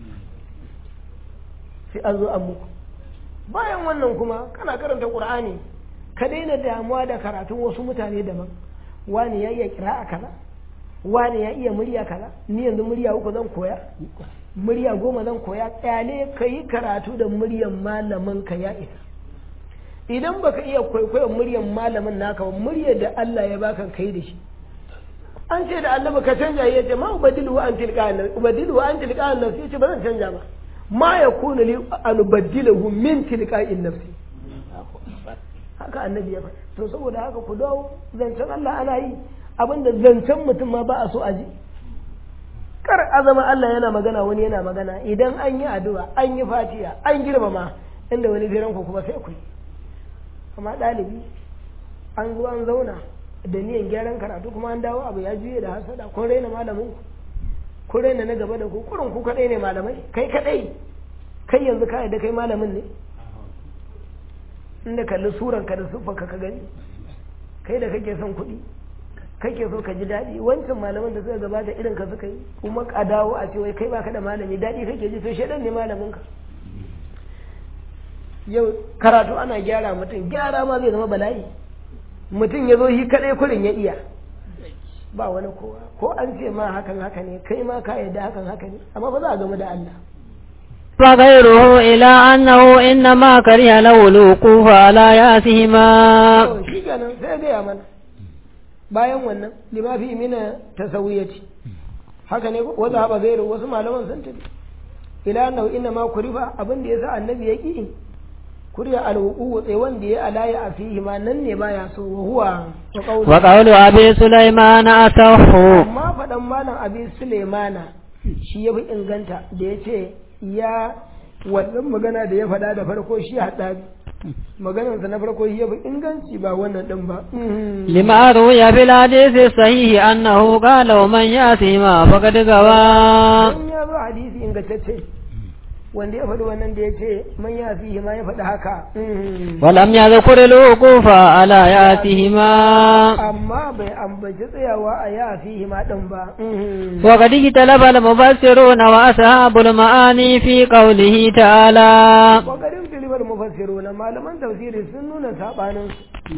sai an zo an muku bayan wannan kuma kana karanta ƙur'ani ka daina damuwa da karatun wasu mutane daban wani ya iya kira a kaza wani ya iya murya kaza ni yanzu murya uku zan koya murya goma zan koya tsale ka yi karatu da muryan malamin ka ya isa idan baka iya kwaikwayon muryan malamin naka ba muryar da Allah ya baka kai da shi an ce da Allah ka canja ya ce ma ubadilu wa an tilqa an ubadilu wa an tilqa an nafsi ce ba zan canja ba ma yakunu li an ubadilahu min tilqa'in nafsi haka annabi ya faɗa to saboda haka ku dawo zancen Allah ana yi abinda zancen mutum ma ba a so a ji kar azama Allah yana magana wani yana magana idan an yi addu'a an yi fatiya an girmama inda wani firan ku kuma sai ku yi amma ɗalibi an zo an zauna da niyan gyaran karatu kuma an dawo abu ya juye da hasada kun raina malamin ku kun raina na gaba da ku kurin ku kadai ne malamai kai kadai kai yanzu ka da kai malamin ne inda kalli suran ka da siffar ka gani kai da kake son kuɗi kake so ka ji daɗi wancan malaman da suka gabata irin ka suka yi kuma ka dawo a ce wai kai baka da malami daɗi kake ji to shedan ne malamin ka yau karatu ana gyara mutum gyara ma zai zama bala'i mutum ya zo shi kaɗai kurin ya iya ba wani kowa ko an ce ma hakan haka ne kai ma ka yadda hakan haka ne amma ba za a gamu da Allah فغيره إلى أنه إنما كره له الوقوف على ياسهما to shi kenan sai gaya mana bayan wannan lima fi mina tasawiyati haka ne wasu haɓa gairu wasu malaman sun tafi ila annahu inna ma kurifa abin da yasa annabi ya ki kuriya alwuqu tsaye wanda ya alaya a fihi ma nan ne baya so wa huwa wa qawlu وقول أبي سليمان أصح amma faɗan malam abi sulaimana shi ya fi inganta da ya ce ya wannan magana da ya faɗa da farko shi haɗa maganarsa na farko shi ya fi inganci ba wannan ɗin ba لما روي في الحديث الصحيح أنه قال ومن ياسهما فقد غوى don ya zo hadisi ingantacce wanda ya faɗi wannan da ya ce man ya fi ma ya faɗi haka ولم يذكر الوقوف على ياسهما amma bai ambaci tsayawa a ya fi ma ɗin ba وقد اختلف المفسرون وأصحاب المعاني في قوله تعالى kokarin filibar mufassiru na malaman tafsiri sun nuna saɓanin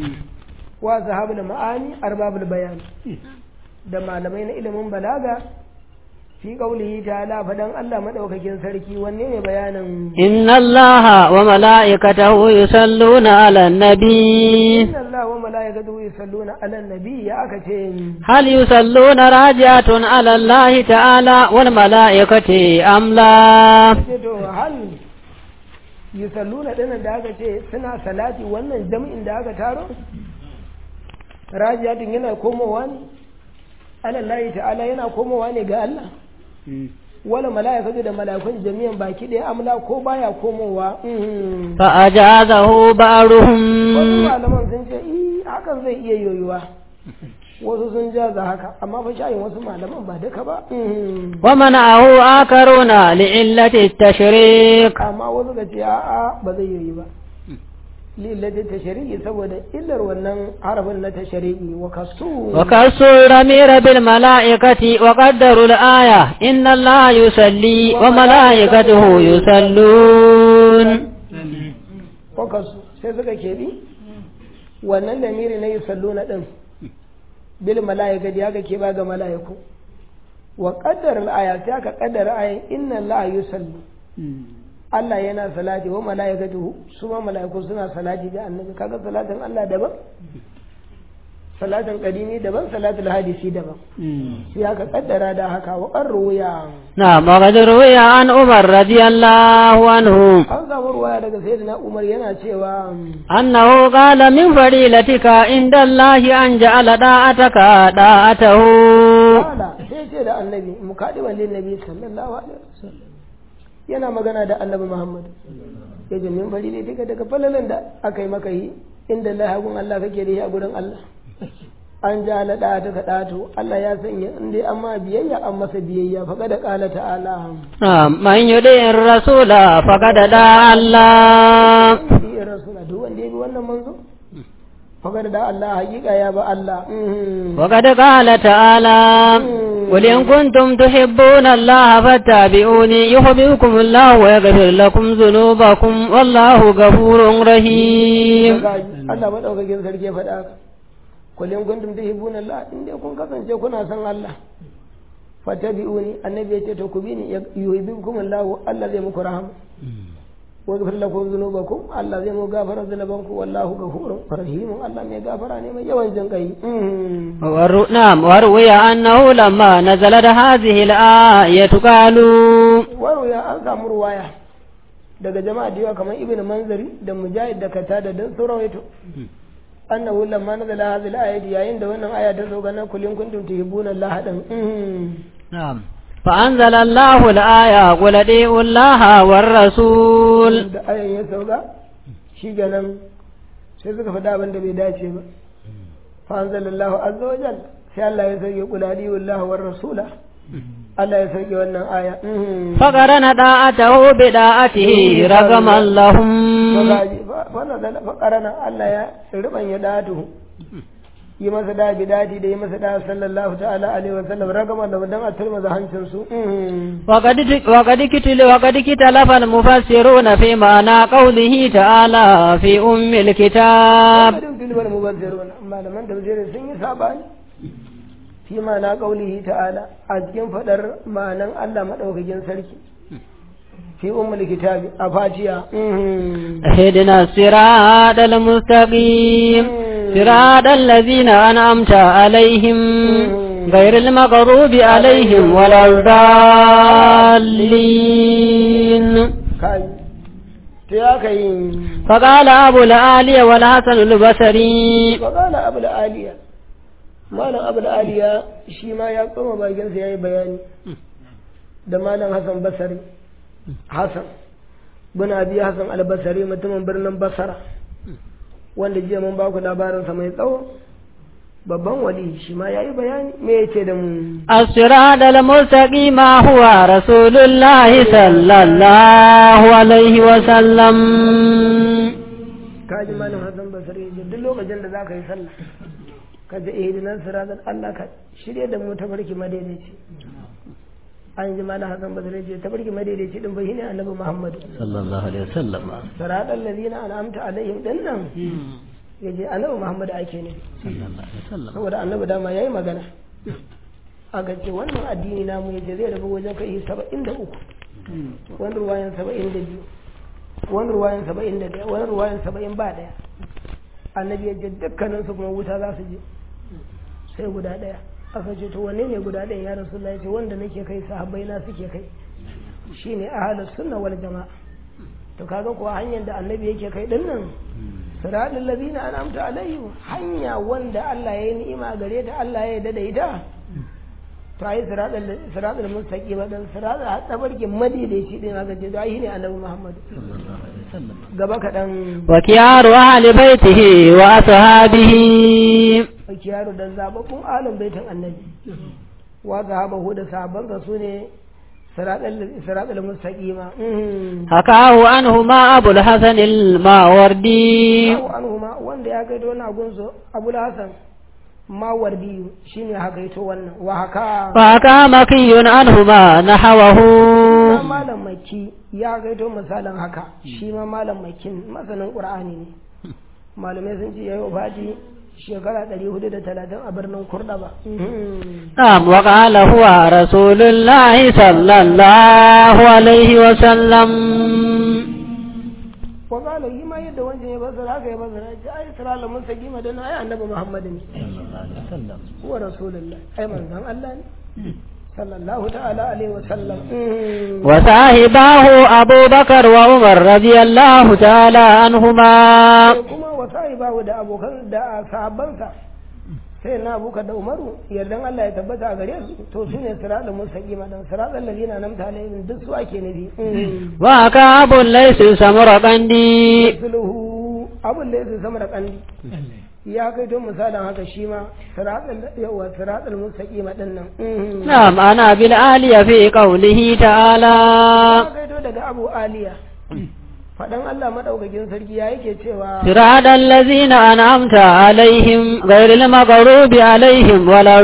wa sahabul ma'ani arbabul bayan da malamai na ilimin balaga fi qaulihi ta'ala fadan Allah madaukakin sarki wanne ne bayanin إن الله وملائكته يصلون على النبي inna Allah wa malaikatahu yusalluna 'alan nabi ya aka ce هل يصلون راجعة على الله تعالى والملائكة أم لا ce to hal yusalluna dinan da aka ce suna salati wannan jami'in da aka taro rajiyatin yana komowa ne alallahi ta'ala yana komowa ne ga Allah wala mala'ikatu da mala'ikun jami'an baki ɗaya amla ko baya komowa mhm. فأجازه wasu بعضهم malaman sun ce "Ih, hakan zai iya yoyuwa wasu sun jaza haka amma fa shayin wasu malaman ba duka ba mhm. ومنعه آخرون لعلة التشريك amma wasu ka ce a'a ba zai yoyi ba lillatin tashari'i saboda illar wannan harafin na tashari'i wa kasu وكسوا الضمير بالملائكة وقدروا الآية إن الله يصلي وملائكته يصلون wa kasu sai suka keɓi wannan lamiri na yusallu na ɗin bil mala'ikati haka ke ba ga mala'iku wa qaddara al-aya sai aka qaddara ayan inna allaha yusalli Allah yana salati wa mala'ikatuhu su ma mala'iku suna salati da annabi kaga salatin Allah daban salatin qadimi daban salatul hadisi daban sai aka kaddara da haka wa qarruya نعم وقد روي عن عمر رضي الله عنه an samu ruwaya daga sayyidina Umar yana cewa أنه قال من فريلتك عند الله أن جعل داعتك داعته Kala sai ce da annabi mukadiban lin nabi sallallahu alaihi wasallam yana magana da annabi Muhammad ya ce min bari ne daga daga falalan da aka yi maka yi inda Allah hagun Allah kake da shi a gurin Allah an ja la da ta kadatu Allah ya sanya in dai amma biyayya an masa biyayya fa kada qala ta'ala نعم من يطيع الرسول فقد دعا الله bi rasula duk wanda ya bi wannan manzo fa kada da Allah hakika ya ba Allah mhm. وقد قال تعالى قل إن كنتم تحبون الله فاتبعوني يحببكم الله ويغفر لكم ذنوبكم والله غفور رحيم Allah madaukakin sarki ya faɗa haka kullum kuntum tuhibbuna Allah in dai kun kasance kuna son Allah fatabi'uni annabi ya ce to ku bi ni yuhibbukum Allah Allah zai muku rahama wa yaghfir lakum dhunubakum Allah zai muku gafara dhunubanku wallahu ghafurur rahim Allah mai gafara ne mai yawan jin kai ور... نعم وروي أنه لما نزلت هذه الآية قالوا waro ya an samu ruwaya daga jama'a da yawa kamar ibnu manzari da mujahid da katada dan sauran waito annahu lamma nazala hadhihi al-ayati yayin da wannan aya ta zo ga nan kullun kuntum tuhibbuna Allah dan نعم فأنزل الله الآية قل أطيعوا الله والرسول da ayan ya sauka shi ganan sai suka faɗa abin da bai dace ba fa anzalallahu azza wa jalla sai Allah ya sauke qul adiyullahu war rasula Allah ya sauke wannan aya فقرن طاعته بداعته رغما لهم fa nazala fa qarana Allah ya rubanya datu yi masa da bidati da yi masa da sallallahu ta'ala alaihi wa sallam ragama da dan a turmaza hancin su وقد وقد كتل وقد كتلف المفسرون في معنى قوله تعالى في أم الكتاب Adin filmar mubazzirun malaman tafsirin sun yi sabani fi ma'ana qaulihi ta'ala a cikin fadar ma'anan Allah madaukakin sarki fi ummul kitabi a fatiya اهدنا الصراط المستقيم صراط الذين أنعمت عليهم غير المغضوب عليهم ولا الضالين kai to ya kai فقال أبو العالي والحسن البصري وقال أبو العالية malam abul aliya shi ma ya tsoma bakinsa ya yi bayani da malam hassan basari hassan bin abi hassan albasari mutumin birnin basara wanda jiya mun baku labarinsa mai tsawo babban wali shi ma ya yi bayani me ya ce da mu الصراط المستقيم هو رسول الله صلى الله عليه وسلم kaji malam hassan basari ya ce duk lokacin da za ka yi sallah ka ji ihdinan siratal Allah ka shirye da mu tabarki madaidaici an ji malam hassan basari ya ce tabarki madaidaici din bai shine annabi muhammad صلى الله عليه وسلم siratal ladina an'amta alaihim din nan ya je annabi muhammad ake ne صلى الله عليه وسلم saboda annabi dama yayi magana aka ce wannan addini namu ya ce zai rabu wajen kai saba'in da uku wani ruwayan saba'in da biyu wani ruwayan saba'in da ɗaya wani ruwayan saba'in ba ɗaya annabi ya ce dukkaninsu kuma wuta za su je sai guda ɗaya aka ce to wanne ne guda ɗaya ya rasu ya ce wanda nake kai sahabbai na suke kai shine ahlus sunna wal jama'a to kaga kuwa hanyar da annabi yake kai din nan siratal ladina an'amta alaihim hanya wanda Allah ya yi ni'ima gare ta Allah ya yarda da ita to ai siratal siratal mustaqim dan siratal tabarki madaidaici din aka ce to ai ne annabi Muhammad gaba kaɗan وكيار أهل بيته وأصحابه kiyaru da zababbun alin baitin annabi wa sahabahu da sahabbansa su ne siratal mustaqima حكاه عنهما أبو الحسن الماوردي Abu anhuma wanda ya gaito wannan gunsu Abu Hassan Mawardi shine haka ito wannan wa haka فحكى مكي عنهما نحوه ma malam maki ya gaito misalin haka shi ma malam makin masanin Qur'ani ne malamai sun ce yayi wafati shekara 430 a birnin Kurɗaba. نعم وقال هو رسول الله صلى الله عليه وسلم Wakala yi ma yadda wancan ya basara haka ya basara ya ce ai sirala mun saki madana ai annabi Muhammad ne. Huwa rasulullah ai manzon Allah ne. sallallahu ta'ala alaihi wa sallam. وصاحباه أبو بكر وعمر رضي الله تعالى عنهما Sai kuma wa sahibahu da abokan da sahabbansa sai na abuka da umaru yardan Allah ya tabbata a gare su to su ne siratal mustaqima dan siratal ladina namta alaihim duk su ake nufi وكعب ليس سمرقندي sulhu abun da yake sama da kandi ya kai don misalin haka shi ma siratal yawa siratal mustaqima din nan نعم أنا بالآلية في قوله تعالى ya kai to daga abu aliya fadan Allah madaukakin sarki ya yake cewa صراط الذين أنعمت عليهم غير المغضوب عليهم ولا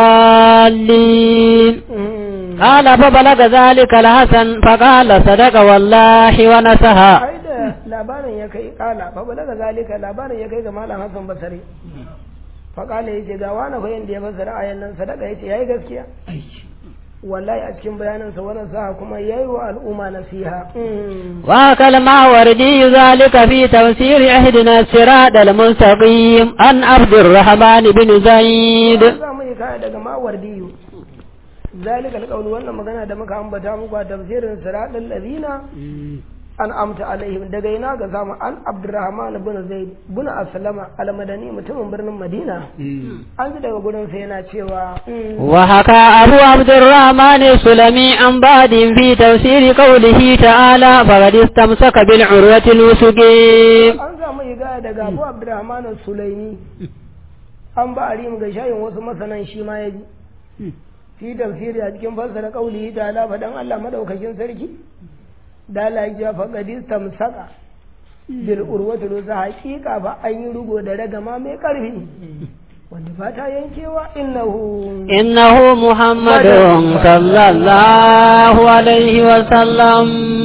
الضالين mm, قال فبلغ ذلك الحسن فقال صدق والله ونسها ai da labarin ya kai kala fa balaga zalika labarin ya kai ga malam Hassan Basri fa kala yace ga wani fa yanda ya fassara ayan nan sadaka yace yayi gaskiya wallahi a cikin bayanin sa wannan sa kuma yayi wa al'umma nasiha Mm. وأكل الماوردي ذلك في تفسير أهدنا الصراط المستقيم عن عبد الرحمن بن زيد za mu yi kaya daga mawardiyu zalika alqawl wannan magana da muka ambata muku a tafsirin siratal ladina an amta alaihim daga ina ga samu an abdurrahman bin zaid bin aslama almadani mutumin birnin madina an ji daga gurin sa yana cewa mm, وحكى أبو عبد الرحمن السلمي عن بعد في تفسير قوله تعالى فقد استمسك بالعروة الوثقى an samu igaya daga abu abdurrahman sulaimi an ba arim ga shayin wasu masanan shi ma ya ji fi tafsiri a cikin fassara kauli ta ala faɗan Allah madaukakin sarki da Allah ya faɗa tamsaka bil urwatul wusa haƙiƙa ba an yi rugo da ragama mai ƙarfi wanda ba ta yankewa innahu إنه محمد صلى الله عليه وسلم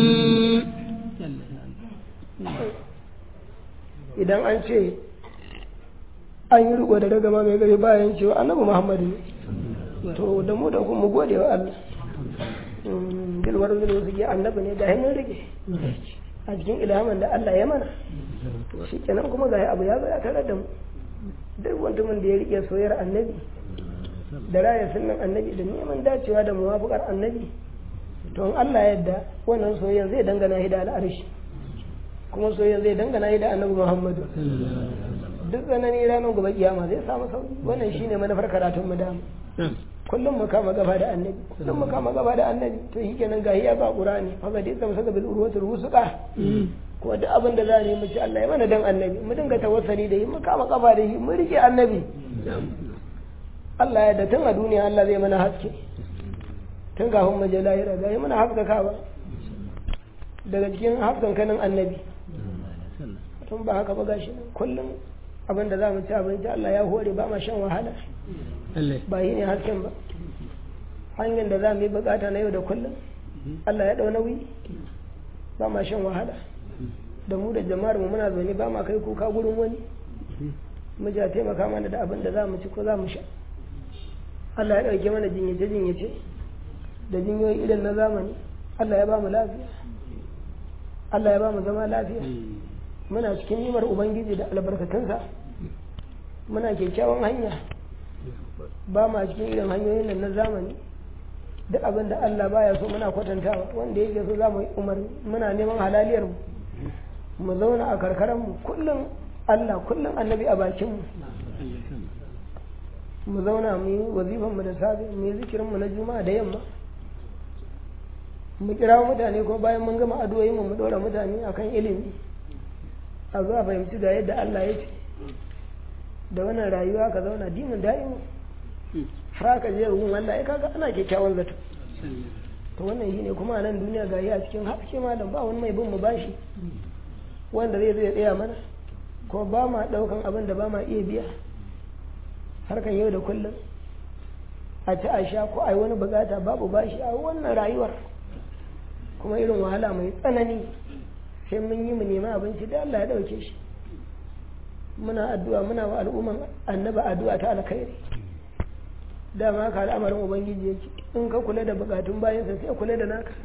idan an ce an yi rugo da ragama mai ƙarfi ba yankewa annabi muhammadu ne to da mu da ku mu gode wa Allah bilwar zulu su ke annabi ne ga mun rike a cikin ilhamin da Allah ya mana shi kenan kuma ga abu ya zo ya tare da mu duk mutumin da ya rike soyayyar annabi da raya sunan annabi da neman dacewa da muwafaqar annabi to in Allah yadda wannan soyayya zai dangana shi da al'arshi kuma soyayya zai dangana shi da annabi Muhammadu duk tsanani ranar gobe kiyama zai samu sauki wannan shine manufar karatun mu dama kullum mu kama gaba da annabi kullum mu kama gaba da annabi to shi kenan gahi ya ba qur'ani fa ga dai saka bil urwatul wusqa ko duk abin da za mu yi mu ci Allah ya mana dan annabi mu dinga tawassali da yi mu kama gaba da shi mu rike annabi Allah ya da tun a duniya Allah zai mana haske tun kafin mu je lahira gahi mana haskaka ba daga cikin haskan kanin annabi tun ba haka ba gashi nan kullum abin da za mu ci abinci Allah ya hore ba ma shan wahala ba yi ne hasken ba hanyar da za mu yi bukata na yau da kullum Allah ya ɗau nauyi ba ma shan wahala da mu da jama'ar mu muna zaune ba ma kai kuka gurin wani mu ja taimaka mana da abin da za mu ci ko za mu sha Allah ya ɗauke mana jinyace jinyace da jinyoyi irin na zamani Allah ya ba mu lafiya Allah ya ba mu zama lafiya muna cikin nimar ubangiji da albarkatunsa muna kyakkyawan hanya ba ma cikin irin hanyoyin nan na zamani duk abin da Allah baya so muna kwatantawa wanda yake so za mu yi umarni muna neman halaliyar mu mu zauna a karkaran mu kullum Allah kullum annabi a bakin mu mu zauna mu yi wazifan mu da safe mu yi zikirin mu na juma'a da yamma mu kira mutane ko bayan mun gama addu'o'in mu mu dora mutane akan ilimi a zuwa fahimci ga yadda Allah ya ce da wannan rayuwa ka zauna dimin da'imu har ka je ruhun Allah ya kaga ana kyakkyawan zato to wannan shine kuma a nan duniya ga a cikin haske malam ba wani mai bin mu bashi wanda zai zai tsaya mana ko ba ma daukan abin da ba ma iya biya harkan yau da kullum a ci a sha ko a yi wani bukata babu bashi a wannan rayuwar kuma irin wahala mai tsanani sai mun yi mu nemi abinci da Allah ya dauke shi muna addu'a muna wa al'umman annaba addu'a ta alkhairi dama ka al'amarin ubangiji yake in ka kula da bukatun bayansa sai kula da naka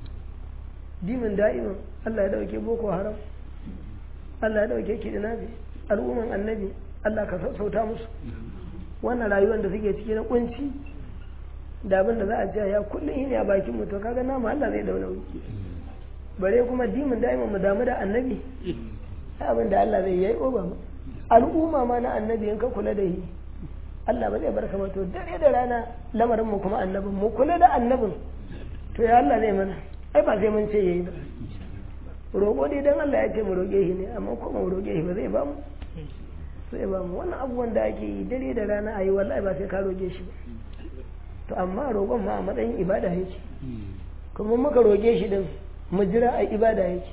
dimin da'imin Allah ya dauke boko haram Allah ya dauke kidnabi al'umman annabi Allah ka sassauta musu wannan rayuwar da suke ciki na kunci da abin da za a ce ya kullum ne a bakin mu to kaga nama Allah zai dauna wuki bare kuma dimin da'imin mu damu da annabi abin da Allah zai yi oba mu al'umma ma na annabi in ka kula da shi Allah ba zai bar ka to dare da rana lamarin mu kuma annabin mu kula da annabin to ya Allah zai mana ai ba sai mun ce yayi ba roƙo dai dan Allah ya ce mu roƙe shi ne amma kuma mu roƙe shi ba zai ba mu sai ba mu wannan abubuwan da ake yi dare da rana ayi wallahi ba sai ka roƙe shi ba to amma roƙon ma a matsayin ibada yake kuma muka roƙe shi din mu jira a ibada yake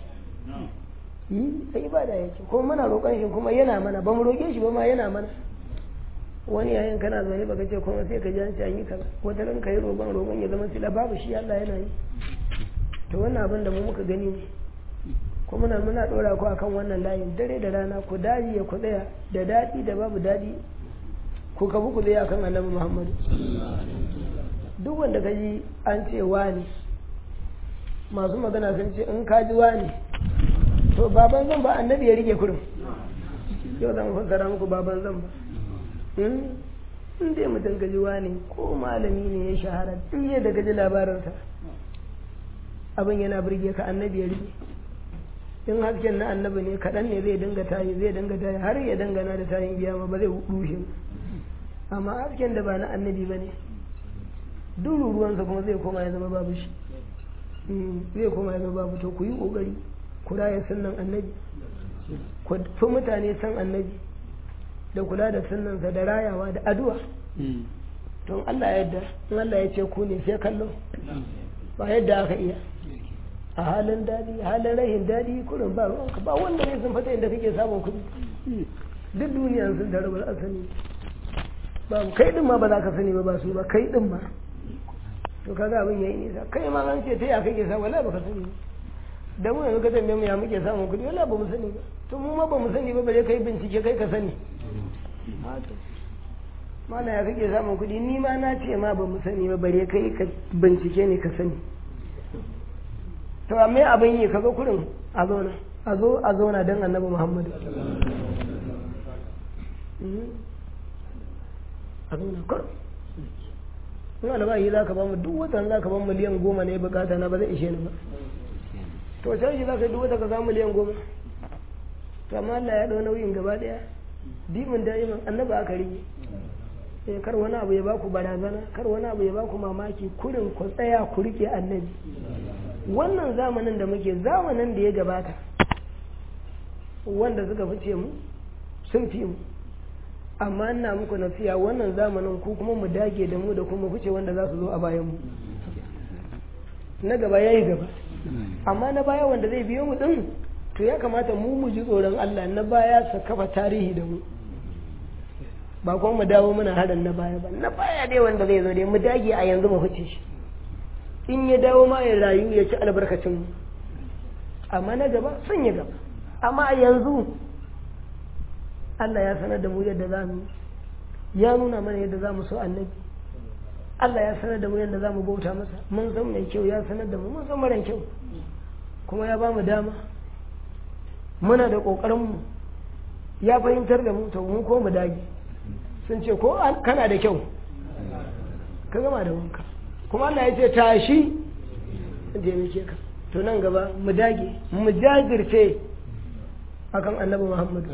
yi a ibada yake kuma muna roƙon shi kuma yana mana ba mu roƙe shi ba ma yana mana wani yayin kana zaune baka ce kuma sai ka ji an ce an yi kaza wata ran kai roƙon roƙon ya zama sila babu shi Allah yana yi to wannan abin da mu muka gani ne kuma muna muna ɗora ku akan wannan layin dare da rana ku daji ya ku tsaya da daɗi da babu daɗi ku kabu ku zai akan annabi Muhammadu duk wanda ka ji an ce wani masu magana sun ce in ka ji wani to baban zan ba annabi ya rike kurum yau zan fassara muku baban zan ba in dai mutum gaji wani ko malami ne ya shahara in yi da gaji labarinsa abin yana birge ka annabi ya rike in hasken na annabi ne kaɗan ne zai dinga tayi zai dinga tayi har ya dangana da tayin kiyama ba zai rushe amma hasken da ba na annabi ba ne duk ruwansa kuma zai koma ya zama babu shi zai koma ya zama babu to ku yi ƙoƙari ku raya sunan annabi ku fi mutane san annabi da kula da sunansa da rayawa da addu'a to Allah ya yadda in Allah ya ce ku ne sai kallo ba yadda aka iya a halin daɗi halin rahin daɗi kurin ba ruwanka ba wanda ne sun fata inda kake samun kuɗi duk duniya sun tare ba a sani ba kai din ma ba za ka sani ba ba su ba kai din ma to kaga abin yayi nisa kai ma an ce ta ya kake samu wala baka sani da mu yanzu ka tambaye mu ya muke samun kuɗi wala ba mu sani ba to mu ma ba mu sani ba bare kai bincike kai ka sani mana ya kake samun kuɗi ni ma na ce ma ba mu sani ba bare kai ka bincike ne ka sani to amma abin yi kaga kurin a zauna a zo a zauna don annabi muhammadu a zauna kurin in albahi za ka ba mu duk watan za ka ba miliyan goma ne bukata na ba zai ishe ni ba to can shi za ka duk wata ka samu miliyan goma to amma Allah ya ɗau nauyin gaba ɗaya dimin da'iman annaba aka rige eh kar wani abu ya baku barazana kar wani abu ya baku mamaki kurin ku tsaya ku rike annabi wannan zamanin da muke zamanin da ya gabata wanda suka fice mu sun fi mu amma ina muku nasiya wannan zamanin ku kuma mu dage da mu da kuma fice wanda za su zo a bayan mu na gaba yayi gaba amma na baya wanda zai biyo mu din to ya kamata mu mu ji tsoron Allah na baya su kafa tarihi da mu ba kuma mu dawo muna harin na baya ba na baya dai wanda zai zo dai mu dage a yanzu mu fice shi in ya dawo ma ya rayu ya ci albarkacin mu amma na gaba sun yi gaba amma a yanzu Allah ya sanar da mu yadda za mu ya nuna mana yadda za mu so annabi Allah ya sanar da mu yadda za mu bauta masa mun san mai kyau ya sanar da mu mun san mara kyau kuma ya ba mu dama muna da ƙoƙarinmu ya fahimtar da mu to mu ko mu dage sun ce ko kana da kyau ka gama da wanka kuma Allah ya ce tashi je muke ka to nan gaba mu dage mu jajirce akan annabi Muhammad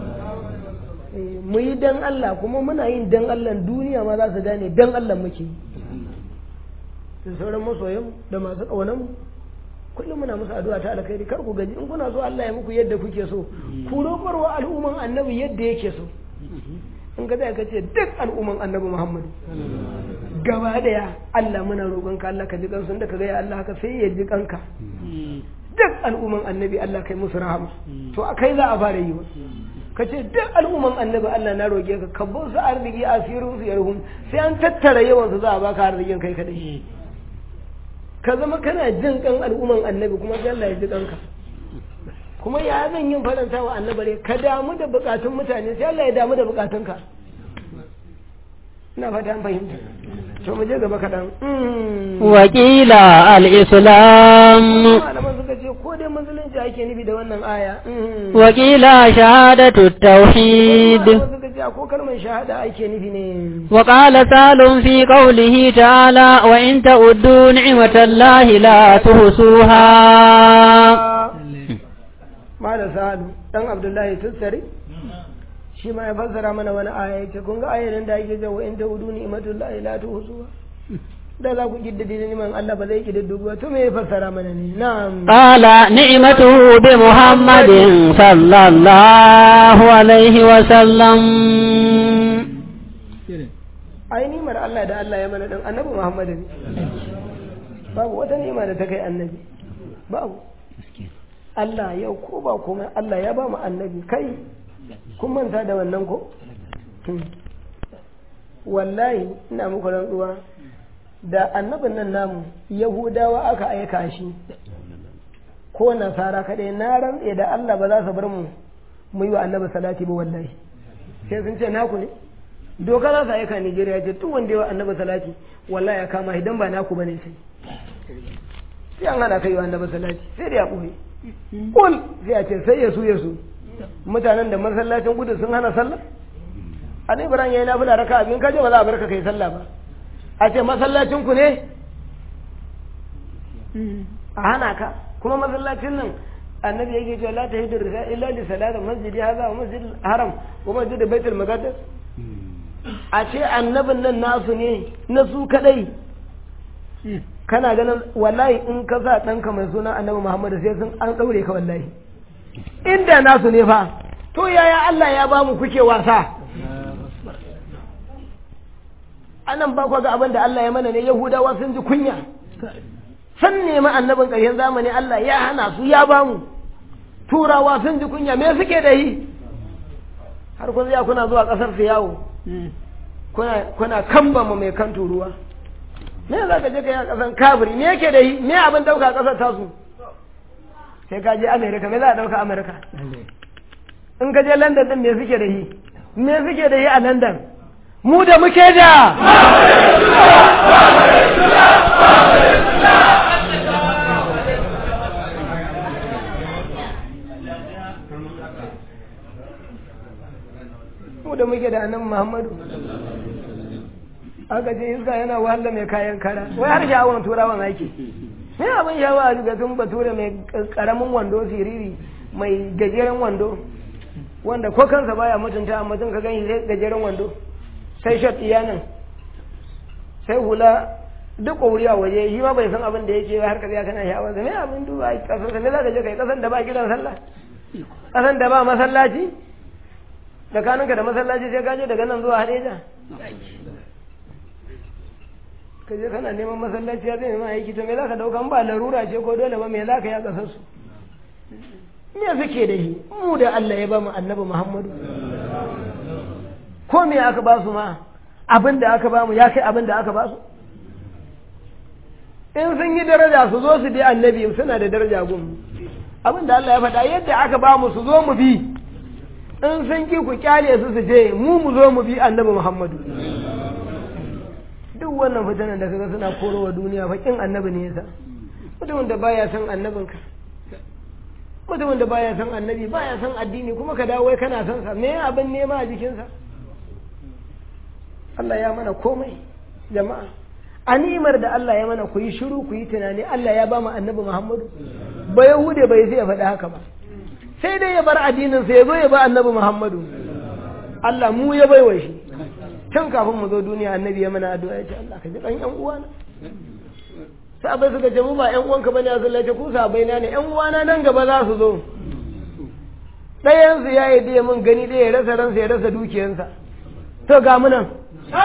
mu yi dan Allah kuma muna yin dan Allah duniya ma za su gane dan Allah muke da sauran masoyan da masu ƙaunar mu kullum muna musu addu'a ta alkhairi kar ku gaji in kuna so Allah ya muku yadda kuke so ku roƙar wa al'umman annabi yadda yake so in ka zai ka ce duk al'umman annabi Muhammad gaba daya Allah muna roƙon ka Allah ka ji kansu da ka ga ya Allah haka sai ya ji kanka duk al'umman annabi Allah kai musu rahama to akai za a fara yi wa ka ce duk al'umman annabi Allah na roƙe ka ka su arziki asirin su yarhum sai an tattara yawan su za a baka arzikin kai kadai ka zama kana jin kan al'umman annabi kuma sai Allah ya ji kanka kuma ya zan yin faranta wa annabi ka damu da bukatun mutane sai Allah ya damu da bukatunka ina fata an fahimta to mu je gaba kaɗan wakila al-islam malaman suka ce ko dai musulunci ake nufi da wannan aya wakila shahadatu tauhid malaman suka ce ko kalmar shahada ake nufi ne وقال سال في قوله تعالى وإن تعدوا نعمة الله لا تحصوها mala sa'adu dan abdullahi tussari shi ma ya fassara mana wani aya yace kun ga ayarin da yake jawo in ta'udu ni'matullahi la tuhsuha da za ku kiddade neman Allah ba zai kididdigu ba to me ya fassara mana ne na'am قال نعمته بمحمد صلى الله عليه وسلم ai nimar Allah da Allah ya mana dan annabi Muhammad ne babu wata ni'ima da ta kai annabi babu Allah yau ko ba komai Allah ya ba mu annabi kai kun manta da wannan ko wallahi ina muku rantsuwa da annabin nan namu yahudawa aka aika shi ko nasara kadai na rantse da Allah ba za su bar mu mu yi wa annabi salati ba wallahi sai sun ce naku ne doka za su aika Nigeria ce duk wanda ya wa annabi salati wallahi ya kama idan ba naku bane sai sai an hana kai wa annabi salati sai da ya ɓoye kul sai a ce sai ya su ya su mutanen da masallacin gudu sun hana sallah a ne ibrahim yayi nafila raka abin kaje ba za a barka kai sallah ba a ce masallacin ku ne a hana ka kuma masallacin nan annabi yake cewa la tahidu risa illa li salati masjidi hadha wa masjid haram wa masjid baitul maqdis a ce annabin nan nasu ne na su kadai kana ganin wallahi in ka sa ɗanka mai suna annabi muhammadu sai sun an ɗaure ka wallahi inda nasu ne fa to yaya Allah ya ba mu kuke wasa anan ba ga abin da Allah ya mana ne yahudawa sun ji kunya sun nemi annabin ƙarshen zamani Allah ya hana su ya ba mu turawa sun ji kunya me suke da yi har kun ya kuna zuwa ƙasar su yawo kuna kambama mai kan turuwa me za ka je ka yi a ƙasan kabiri me yake da yi me abin ɗauka a ƙasar tasu sai ka je amerika me za a ɗauka amerika in ka je london ɗin me suke da yi me suke da yi a london mu da muke da mu da muke da annabi Muhammadu aka ce iska yana wahala mai kayan kara wai har sha'awar turawan ake sai abin shawa a ga tun bature mai karamin wando siriri mai gajeren wando wanda ko kansa baya mutunta amma tun ka gani sai gajeren wando sai shot iyanan sai hula duk ƙauri a waje shi ma bai san abin da yake har ka ya kana sha'awar sa me abin duba a kasar sa me za ka je kai kasan da ba gidan sallah kasan da ba masallaci tsakaninka da masallaci sai ka je daga nan zuwa hadeja ka je kana neman masallaci ya zai neman aiki to me za ka dauka ba larura ce ko dole ba me za ka yi a ƙasar su me suke da shi mu da Allah ya ba mu annabi Muhammadu ko me aka ba su ma abin da aka ba mu ya kai abin da aka ba su in sun yi daraja su zo su bi annabi suna da daraja gun abin da Allah ya faɗa yadda aka ba mu su zo mu bi in sun ki ku kyale su su je mu mu zo mu bi annabi Muhammadu duk wannan fitanan da kaga suna korowa duniya fakin annabi ne yasa mutumin da baya son annabinka mutumin da baya son annabi baya son addini kuma ka dawo kana son sa me abin nema a jikinsa Allah ya mana komai jama'a a ni'imar da Allah ya mana ku yi shiru ku yi tunani Allah ya ba mu annabi Muhammadu ba Yahude bai sai ya faɗi haka ba sai dai ya bar addinin sa ya zo ya ba annabi Muhammadu Allah mu ya baiwa shi tun kafin mu zo duniya annabi ya mana addu'a ya ce Allah ka ji ɗan ƴan uwana sabai suka ce mu ba ƴan uwanka bane a sallace ku sabai na ne ƴan uwana nan gaba za su zo ɗayan su ya yi da mun gani ɗaya ya rasa ransa ya rasa dukiyansa to ga mu nan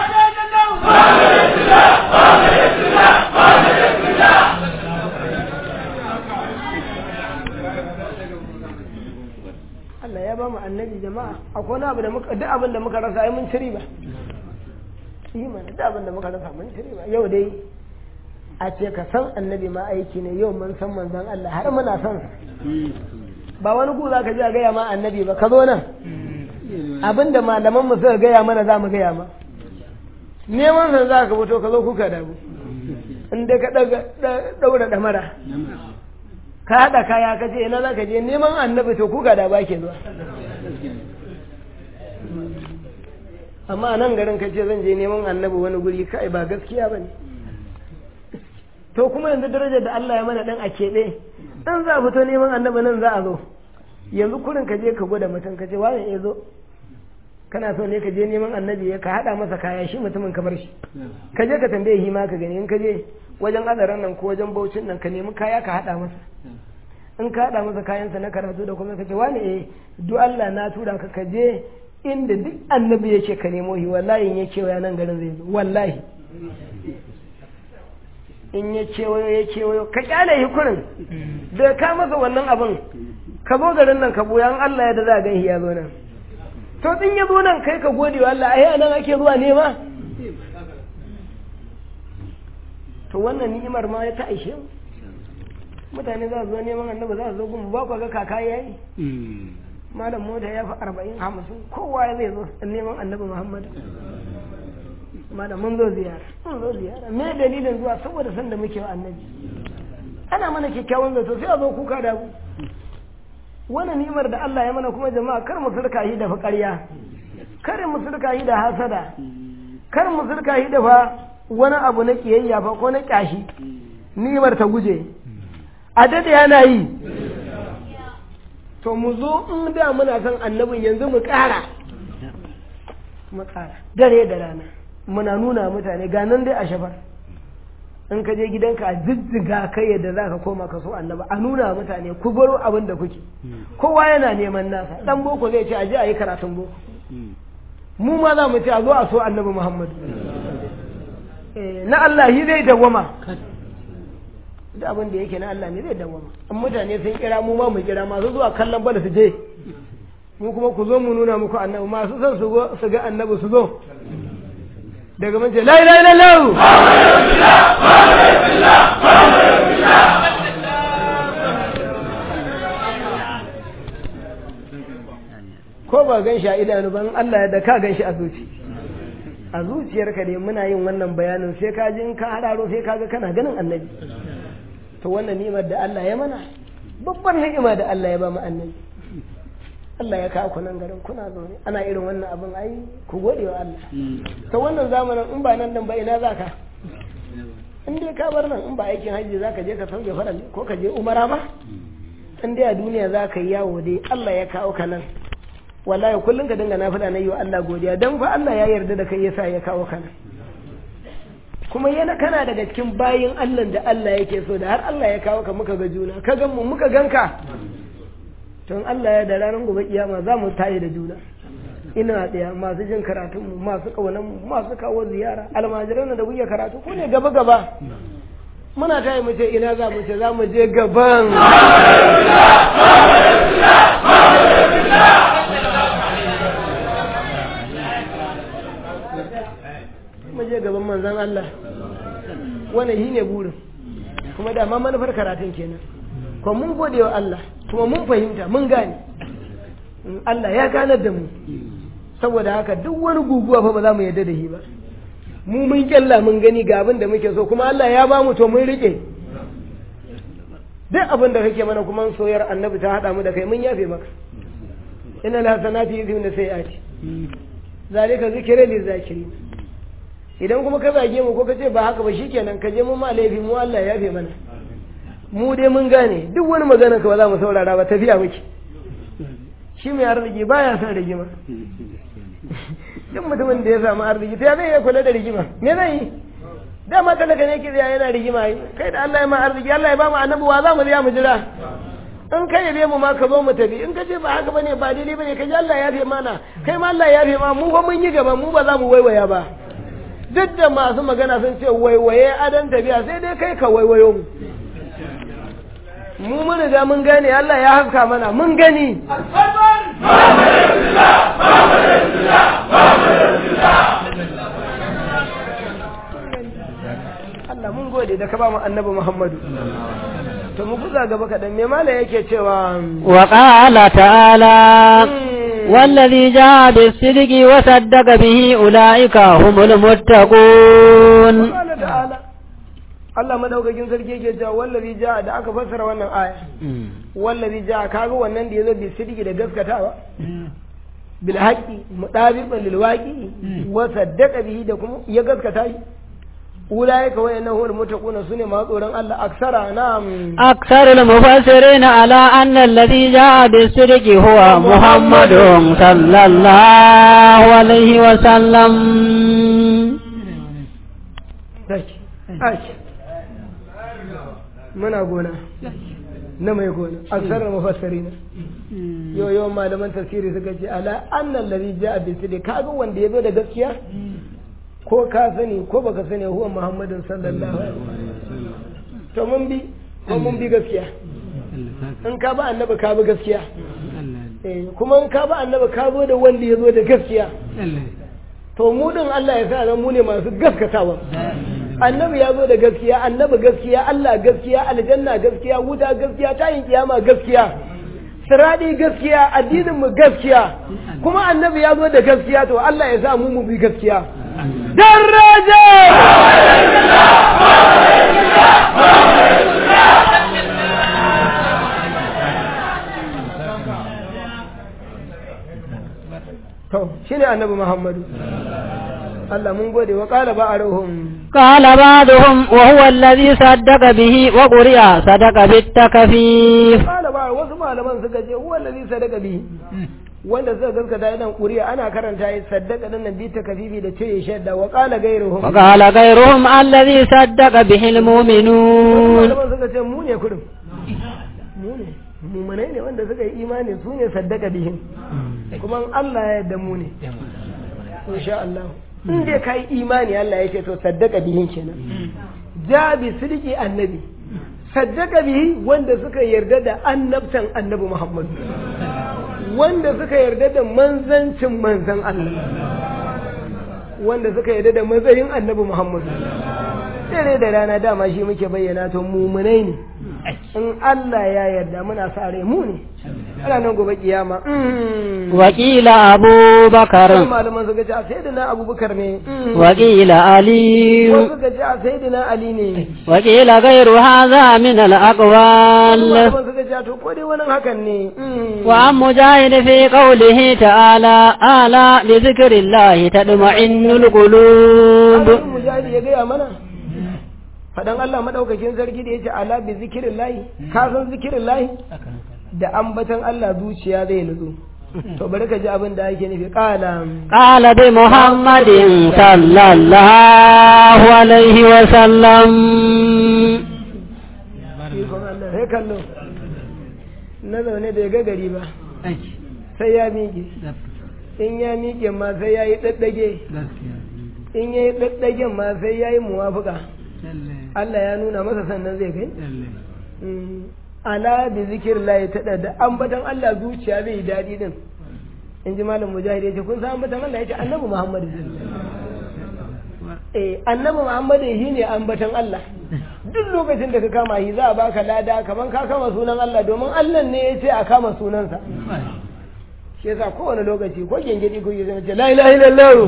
Allah ya ba mu annabi jama'a akwai wani abu da muka duk abin da muka rasa ai mun ci riba yi mana duk abin da muka rasa mun ci riba yau dai a ce ka san annabi ma aiki ne yau mun san manzon Allah har muna son sa ba wani ku za ka ji a gaya ma annabi ba ka zo nan abin da malaman mu suka gaya mana za mu gaya ma neman san za ka fito ka zo kuka damu in dai ka daura damara ka haɗa kaya ka ce ina za ka je neman annabi to kuka da ba ke zuwa amma nan garin ka ce zan je neman annabi wani guri kai ba gaskiya ba ne to kuma yanzu darajar da Allah ya mana dan a keɓe dan za a fito neman annabi nan za a zo yanzu kurin ka je ka gwada mutum ka ce wani ya zo kana so ne ka je neman annabi ya ka haɗa masa kaya shi mutumin kamar shi ka je ka tambaye shi ma ka gani in ka je wajen adaran nan ko wajen baucin nan ka nemi kaya ka haɗa masa in ka haɗa masa kayansa na karatu da kuma ka ce wani eh duk Allah na tura ka ka je inda duk annabi yake ka nemo shi wallahi in ya kewaya nan garin zai zo wallahi in ya kewayo ya kewayo ka kyale shi kurin da ka masa wannan abin ka zo garin nan ka boya Allah ya da za a gan shi ya zo nan to din ya zo nan kai ka gode wa Allah ai nan ake zuwa nema to wannan ni'imar ma ya ta aishe mu mutane za su zo neman annabi za su zo gumu ba ku ga kaka yayi malam mota ya fi arba'in hamsin kowa ya zai zo neman annabi muhammad malam mun zo ziyara mun zo ziyara me dalilin zuwa saboda san da muke wa annabi ana mana kyakkyawan zato sai a zo kuka da ku wannan ni'imar da Allah ya mana kuma jama'a kar mu surka shi da ƙarya kar mu surka shi da hasada kar mu surka shi da fa wani abu na kiyayya fa ko na kyashi ni'imar ta guje a dade yana yi to mu zo in da muna son annabin yanzu mu ƙara mu ƙara dare da rana muna nuna mutane ga nan dai a shafar in ka je gidanka a jijjiga kai yadda za ka koma ka so annaba a nuna mutane ku baro abin da kuke kowa yana neman nasa dan boko zai ce a je a yi karatun boko mu ma za mu ce a zo a so annabi muhammadu na Allah shi zai dawwama da abin da yake na Allah ne zai dawwama in mutane sun kira mu ma mu kira masu zuwa kallon bala su je mu kuma ku zo mu nuna muku annabi masu son su ga annabi su zo daga mun ce la ilaha illallah ko ba gan shi a idanu ban Allah ya da ka gan shi a zuci a zuciyarka dai muna yin wannan bayanin sai ka ji in ka hararo sai ka ga kana ganin annabi to wannan ni'imar da Allah ya mana babban ni'ima da Allah ya ba mu annabi Allah ya kawo ku nan garin kuna zaune ana irin wannan abin ai ku gode wa Allah to wannan zamanin in ba nan dan ba ina zaka in dai ka bar nan in ba aikin hajji zaka je ka sauke farali ko ka je umara ba in dai a duniya zaka yi yawo dai Allah ya kawo ka nan wallahi kullum ka dinga nafila na yi wa Allah godiya dan fa Allah ya yarda da kai yasa ya kawo ka nan kuma yana kana daga cikin bayin Allah da Allah yake so da har Allah ya kawo ka muka ga juna ka gan mu muka ganka tun Allah ya da ranar gobe kiyama za mu tayi da juna ina ɗaya masu jin karatun mu masu kaunan mu masu kawo ziyara almajiran da kuke karatu ku ne gaba gaba muna tayi mu ce ina za mu ce za mu je gaban mu je gaban manzon Allah wannan shi ne burin kuma da ma manufar karatun kenan kuma mun gode wa Allah kuma mun fahimta mun gane Allah ya ganar da mu saboda haka duk wani guguwa fa ba za mu yarda da shi ba mu mun kyalla mun gani ga abin da muke so kuma Allah ya ba mu to mun rike duk abin da kake mana kuma soyar annabi ta hada mu da kai mun yafe maka inna la sanati yuzhibun sayyiati zalika zikra lil zakirin idan kuma ka zage mu ko ka ce ba haka ba shikenan ka je mu ma laifi mu Allah ya yafe mana mu dai mun gane duk wani magana ka ba za mu saurara ba tafiya muke shi mai arziki baya son rigima duk mutumin da ya samu arziki ta zai iya kula da rigima me zai yi dama talaka ne ke tsaya yana rigima yi kai da Allah ya ma arziki Allah ya ba mu annabi wa za mu tsaya mu jira in ka yabe mu ma ka zo mu tafi in ka ce ba haka bane ba daidai bane ka ji Allah ya yafe mana kai ma Allah ya yafe ma mu fa mun yi gaba mu ba za mu waiwaya ba duk da masu magana sun ce waiwaye adan tafiya sai dai kai ka waiwayo mu mu mun riga mun gane Allah ya haska mana mun gani Allah mun gode da ka ba mu annabi Muhammadu to mu kuza gaba kaɗan me mala yake cewa wa qala ta'ala والذي جاء بالصدق وصدق به أولئك هم المتقون قال تعالى Allah madaukakin sarki yake cewa wallazi ja da aka fassara wannan aya wallazi ja kaga wannan da yazo bi sidiki da gaskatawa bil haqi mudabiqan lil waqi wa saddaqa bihi da kuma ya gaskata shi ulaika wa innahu al muttaquna sune ma tsoron Allah aksara na'am أكثر المفسرين على أن الذي جاء بالصدق هو محمد صلى الله عليه وسلم Tashi, tashi. Muna gona, na mai gona, aksarar mafassari na. Yau yawan malaman tafsiri suka ce, ala annan lari ja a bisiri, kaga wanda ya zo da gaskiya? Ko ka sani ko baka sani huwa Muhammadin sallallahu alaihi wasallam. To mun bi, ko mun bi gaskiya. In ka ba annabi ka bi gaskiya. Eh, kuma in ka ba annabi ka zo da wanda ya zo da gaskiya. to mu din Allah ya sa zan mu ne masu gaskatawa annabi ya zo da gaskiya annabi gaskiya Allah gaskiya aljanna gaskiya wuta gaskiya tayin kiyama gaskiya siradi gaskiya addinin mu gaskiya kuma annabi ya zo da gaskiya to Allah ya sa mu mu bi gaskiya daraja to shine annabi Muhammadu Allah mun gode wa qala ba'aruhum قال بعضهم وهو الذي صدق به وقرئ صدق بالتكفيف qala ba wasu malaman suka ce huwa allazi sadaka bihi wanda suka gaskata idan ƙuri'a ana karanta yi saddaka nan bi ta kafifi da ce shadda wa qala gairuhum وقال غيرهم الذي صدق به المؤمنون malaman suka ce mu ne kurum mu ne mumunai ne wanda suka yi imani su ne saddaka bihin kuma in Allah ya yarda mu ne insha Allah in dai kai imani Allah ya ce to saddaka bihin kenan ja bi sidiki annabi saddaka bihi wanda suka yarda da annabtan annabi Muhammad wanda suka yarda da manzancin manzan Allah wanda suka yarda da matsayin annabi Muhammad dare da rana dama shi muke bayyana to mumunai ne in Allah ya yarda muna sa rai mu ne ana nan gobe kiyama وقيل أبو بكر Wasu malaman suka ce a sayyidina abubakar ne وقيل علي wasu suka ce a sayyidina ali ne وقيل غير هذا من الأقوال malaman suka ce to ko dai wani hakan ne وعن مجاهد في قوله تعالى ألا بذكر الله تطمئن القلوب Abin mujahidi ya gaya mana fadan Allah madaukakin sarki da yace ala bi zikirin lahi ka san zikirin lahi da ambatan Allah zuciya zai nutsu to bari ka ji abin da ake nufi qala قال بمحمد صلى الله عليه وسلم ikon Allah sai kallo na zaune bai ga gari ba sai ya miƙe in ya miƙe ma sai ya yi ɗaɗɗage in ya yi ɗaɗɗagen ma sai ya yi muwafuka Allah ya nuna masa sannan zai kai Mm. ala bi zikir la ta da ambatan Allah zuciya zai yi daɗi din in ji malam mujahid ya ce kun san ambatan Allah ya ce annabi Muhammad eh annabi Muhammad shi ne ambatan Allah duk lokacin da ka kama shi za a baka lada kaman ka kama sunan Allah domin Allah ne ya ce a kama sunansa shi yasa kowane lokaci ko gengedi ko yi zama ce la ilaha illallah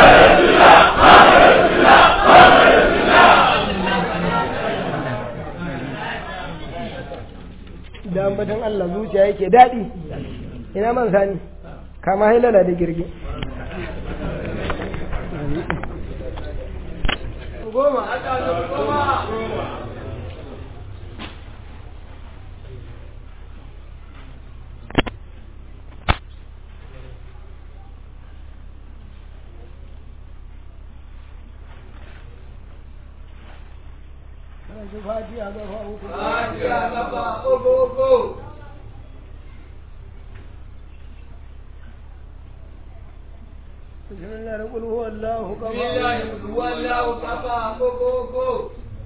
da ambatan Allah zuciya yake daɗi ina man sani kama hailala da girgi goma Fatiha gaba uku. Fatiha gaba uku uku. بسم الله نقول هو الله كفى بسم الله هو الله كفى كو كو كو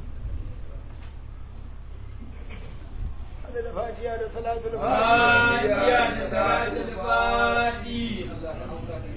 هذا الفاتحة لصلاة فاتحة الفاتحة صلاة الفاتحة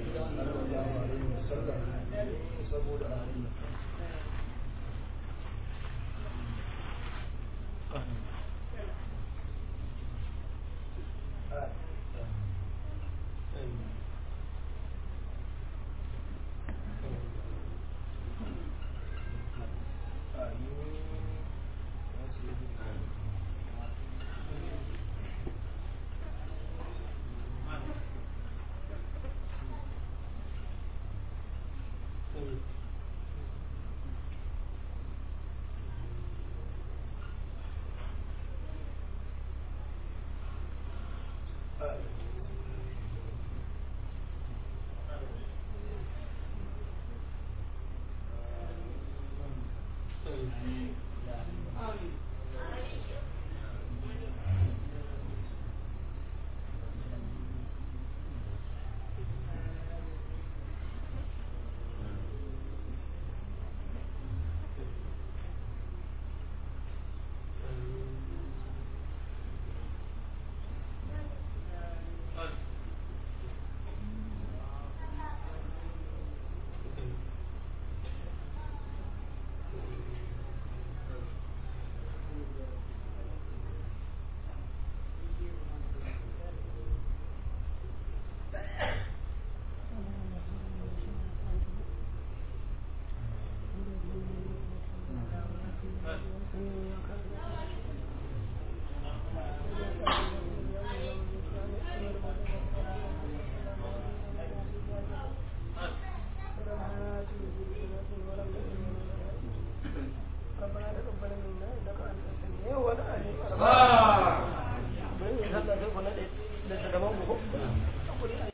ربنا تقبل منا انك انت السميع والعليم آه. Bari mu sallah sai ku naɗe littattafan ku ko?